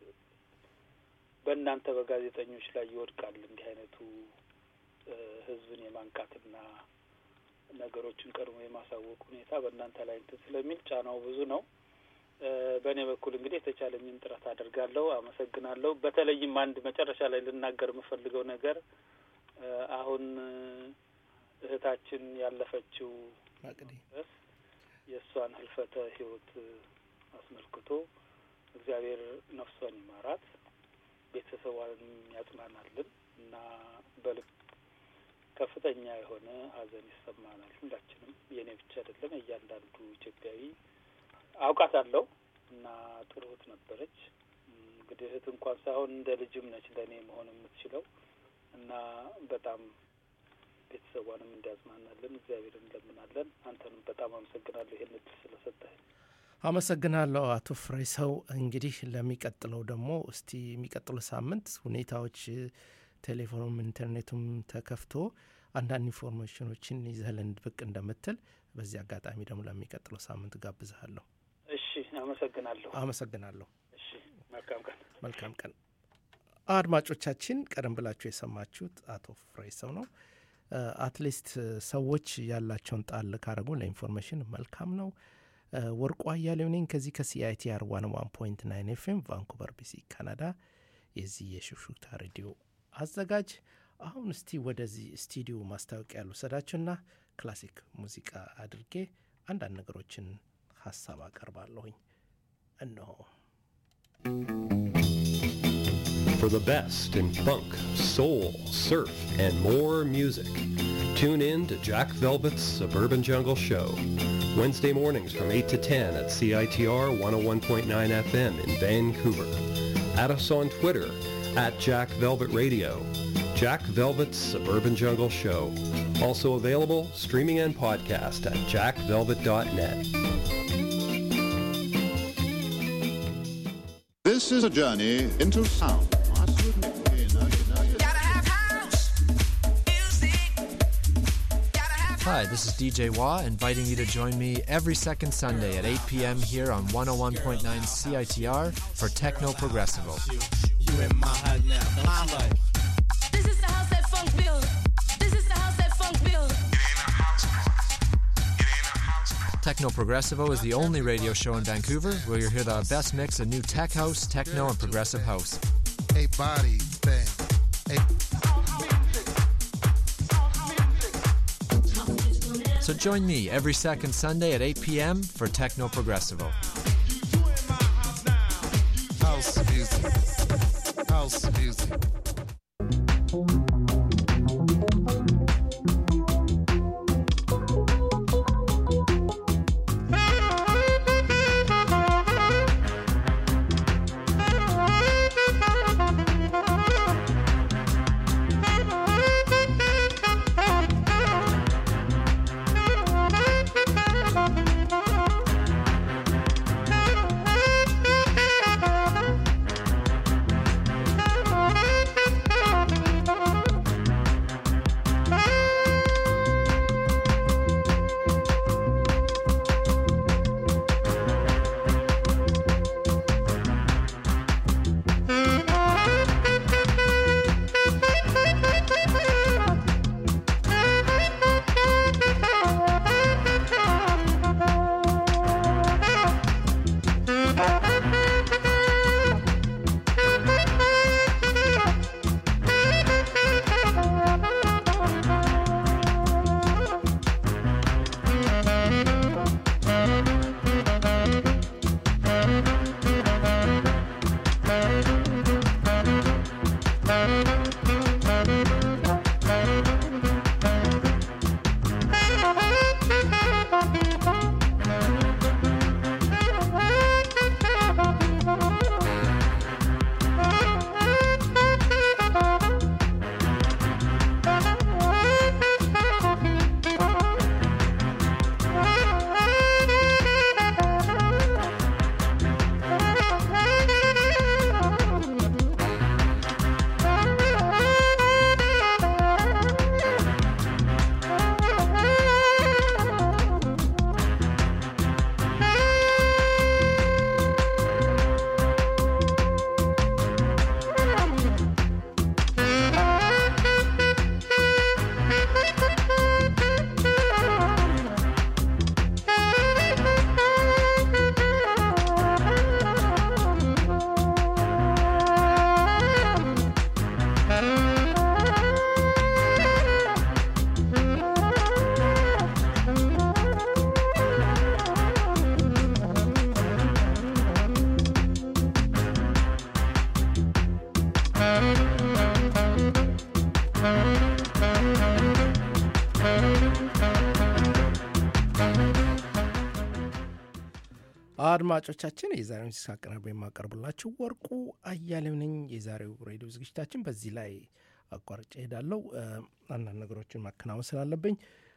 በእናንተ በጋዜጠኞች ላይ ይወድቃል እንዲህ አይነቱ ህዝብን የማንቃትና ነገሮችን ቀድሞ የማሳወቅ ሁኔታ በእናንተ ላይ እንትን ስለሚል ጫናው ብዙ ነው። በእኔ በኩል እንግዲህ የተቻለኝን ጥረት አደርጋለሁ። አመሰግናለሁ። በተለይም አንድ መጨረሻ ላይ ልናገር የምፈልገው ነገር አሁን እህታችን ያለፈችው ድረስ የእሷን ህልፈተ ህይወት አስመልክቶ እግዚአብሔር ነፍሷን ይማራት፣ ቤተሰቧንም ያጽናናልን እና በልብ ከፍተኛ የሆነ ሀዘን ይሰማናል ሁላችንም። የእኔ ብቻ አይደለም፣ እያንዳንዱ ኢትዮጵያዊ አውቃታለሁ እና ጥሩ እህት ነበረች። እንግዲህ እህት እንኳን ሳይሆን እንደ ልጅም ነች ለእኔ መሆን የምትችለው እና በጣም ቤተሰቧንም እንዲያጽናናለን እግዚአብሔር እንለምናለን። አንተንም በጣም አመሰግናለሁ ይህን እድል ስለሰጠህ። አመሰግናለሁ አቶ ፍሬ ሰው። እንግዲህ ለሚቀጥለው ደግሞ እስቲ የሚቀጥለው ሳምንት ሁኔታዎች ቴሌፎኑም ኢንተርኔቱም ተከፍቶ አንዳንድ ኢንፎርሜሽኖችን ይዘህልን ብቅ እንደምትል በዚህ አጋጣሚ ደግሞ ለሚቀጥለው ሳምንት ጋብዝሃለሁ። እሺ፣ አመሰግናለሁ። አመሰግናለሁ። እሺ፣ መልካም ቀን። መልካም ቀን። አድማጮቻችን፣ ቀደም ብላችሁ የሰማችሁት አቶ ፍሬ ሰው ነው። አትሊስት ሰዎች ያላቸውን ጣል ካደረጉ ለኢንፎርሜሽን መልካም ነው። ወርቁ አያሌው ነኝ ከዚህ ከሲአይቲአር ዋን ዋን ፖይንት ናይን ኤፍኤም ቫንኩቨር ቢሲ ካናዳ የዚህ የሹክሹክታ ሬዲዮ አዘጋጅ። አሁን እስቲ ወደዚህ ስቱዲዮ ማስታወቂያ ልውሰዳችሁና ክላሲክ ሙዚቃ አድርጌ አንዳንድ ነገሮችን ሀሳብ አቀርባለሁኝ። እነሆ For the best in funk, soul, surf, and more music, tune in to Jack Velvet's Suburban Jungle Show. Wednesday mornings from 8 to 10 at CITR 101.9 FM in Vancouver. Add us on Twitter at Jack Velvet Radio. Jack Velvet's Suburban Jungle Show. Also available streaming and podcast at jackvelvet.net. This is a journey into sound. Hi, this is DJ Wah, inviting you to join me every second Sunday at 8 p.m. here on 101.9 CITR for Techno Progressivo. You in my head now. This is the house that funk build. This is the house that funk build. Techno Progressivo is the only radio show in Vancouver where you'll hear the best mix of new tech house, techno, and progressive house. A body thing. So join me every second Sunday at 8 p.m. for Techno Progressivo. House music. House music. አድማጮቻችን የዛሬውን ሙዚቃ አቀናብሮ የማቀርብላችሁ ወርቁ አያሌው ነኝ። የዛሬው ሬዲዮ ዝግጅታችን በዚህ ላይ አቋርጬ ሄዳለሁ። አንዳንድ ነገሮችን ማከናወን ስላለብኝ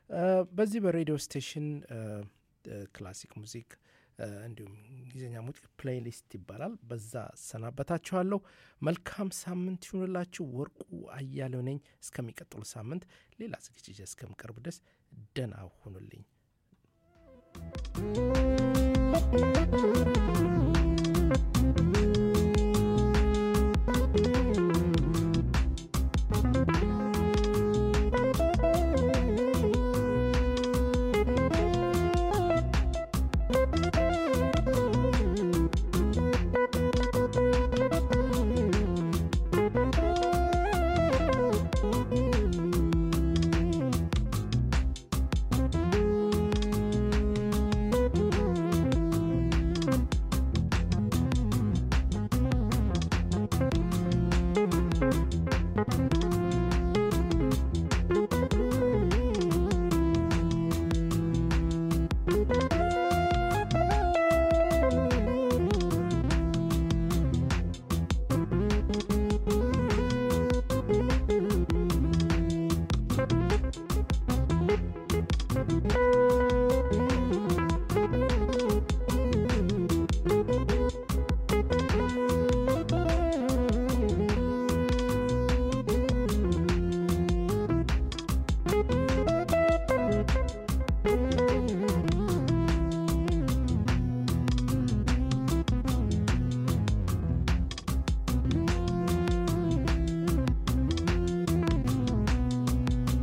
በዚህ በሬዲዮ ስቴሽን ክላሲክ ሙዚክ እንዲሁም እንግሊዝኛ ሙዚክ ፕሌይሊስት ይባላል። በዛ ሰናበታችኋለሁ። መልካም ሳምንት ይሁንላችሁ። ወርቁ አያሌው ነኝ። እስከሚቀጥሉ ሳምንት ሌላ ዝግጅት እስከምቀርብ ድረስ ደህና ሁኑልኝ። Thank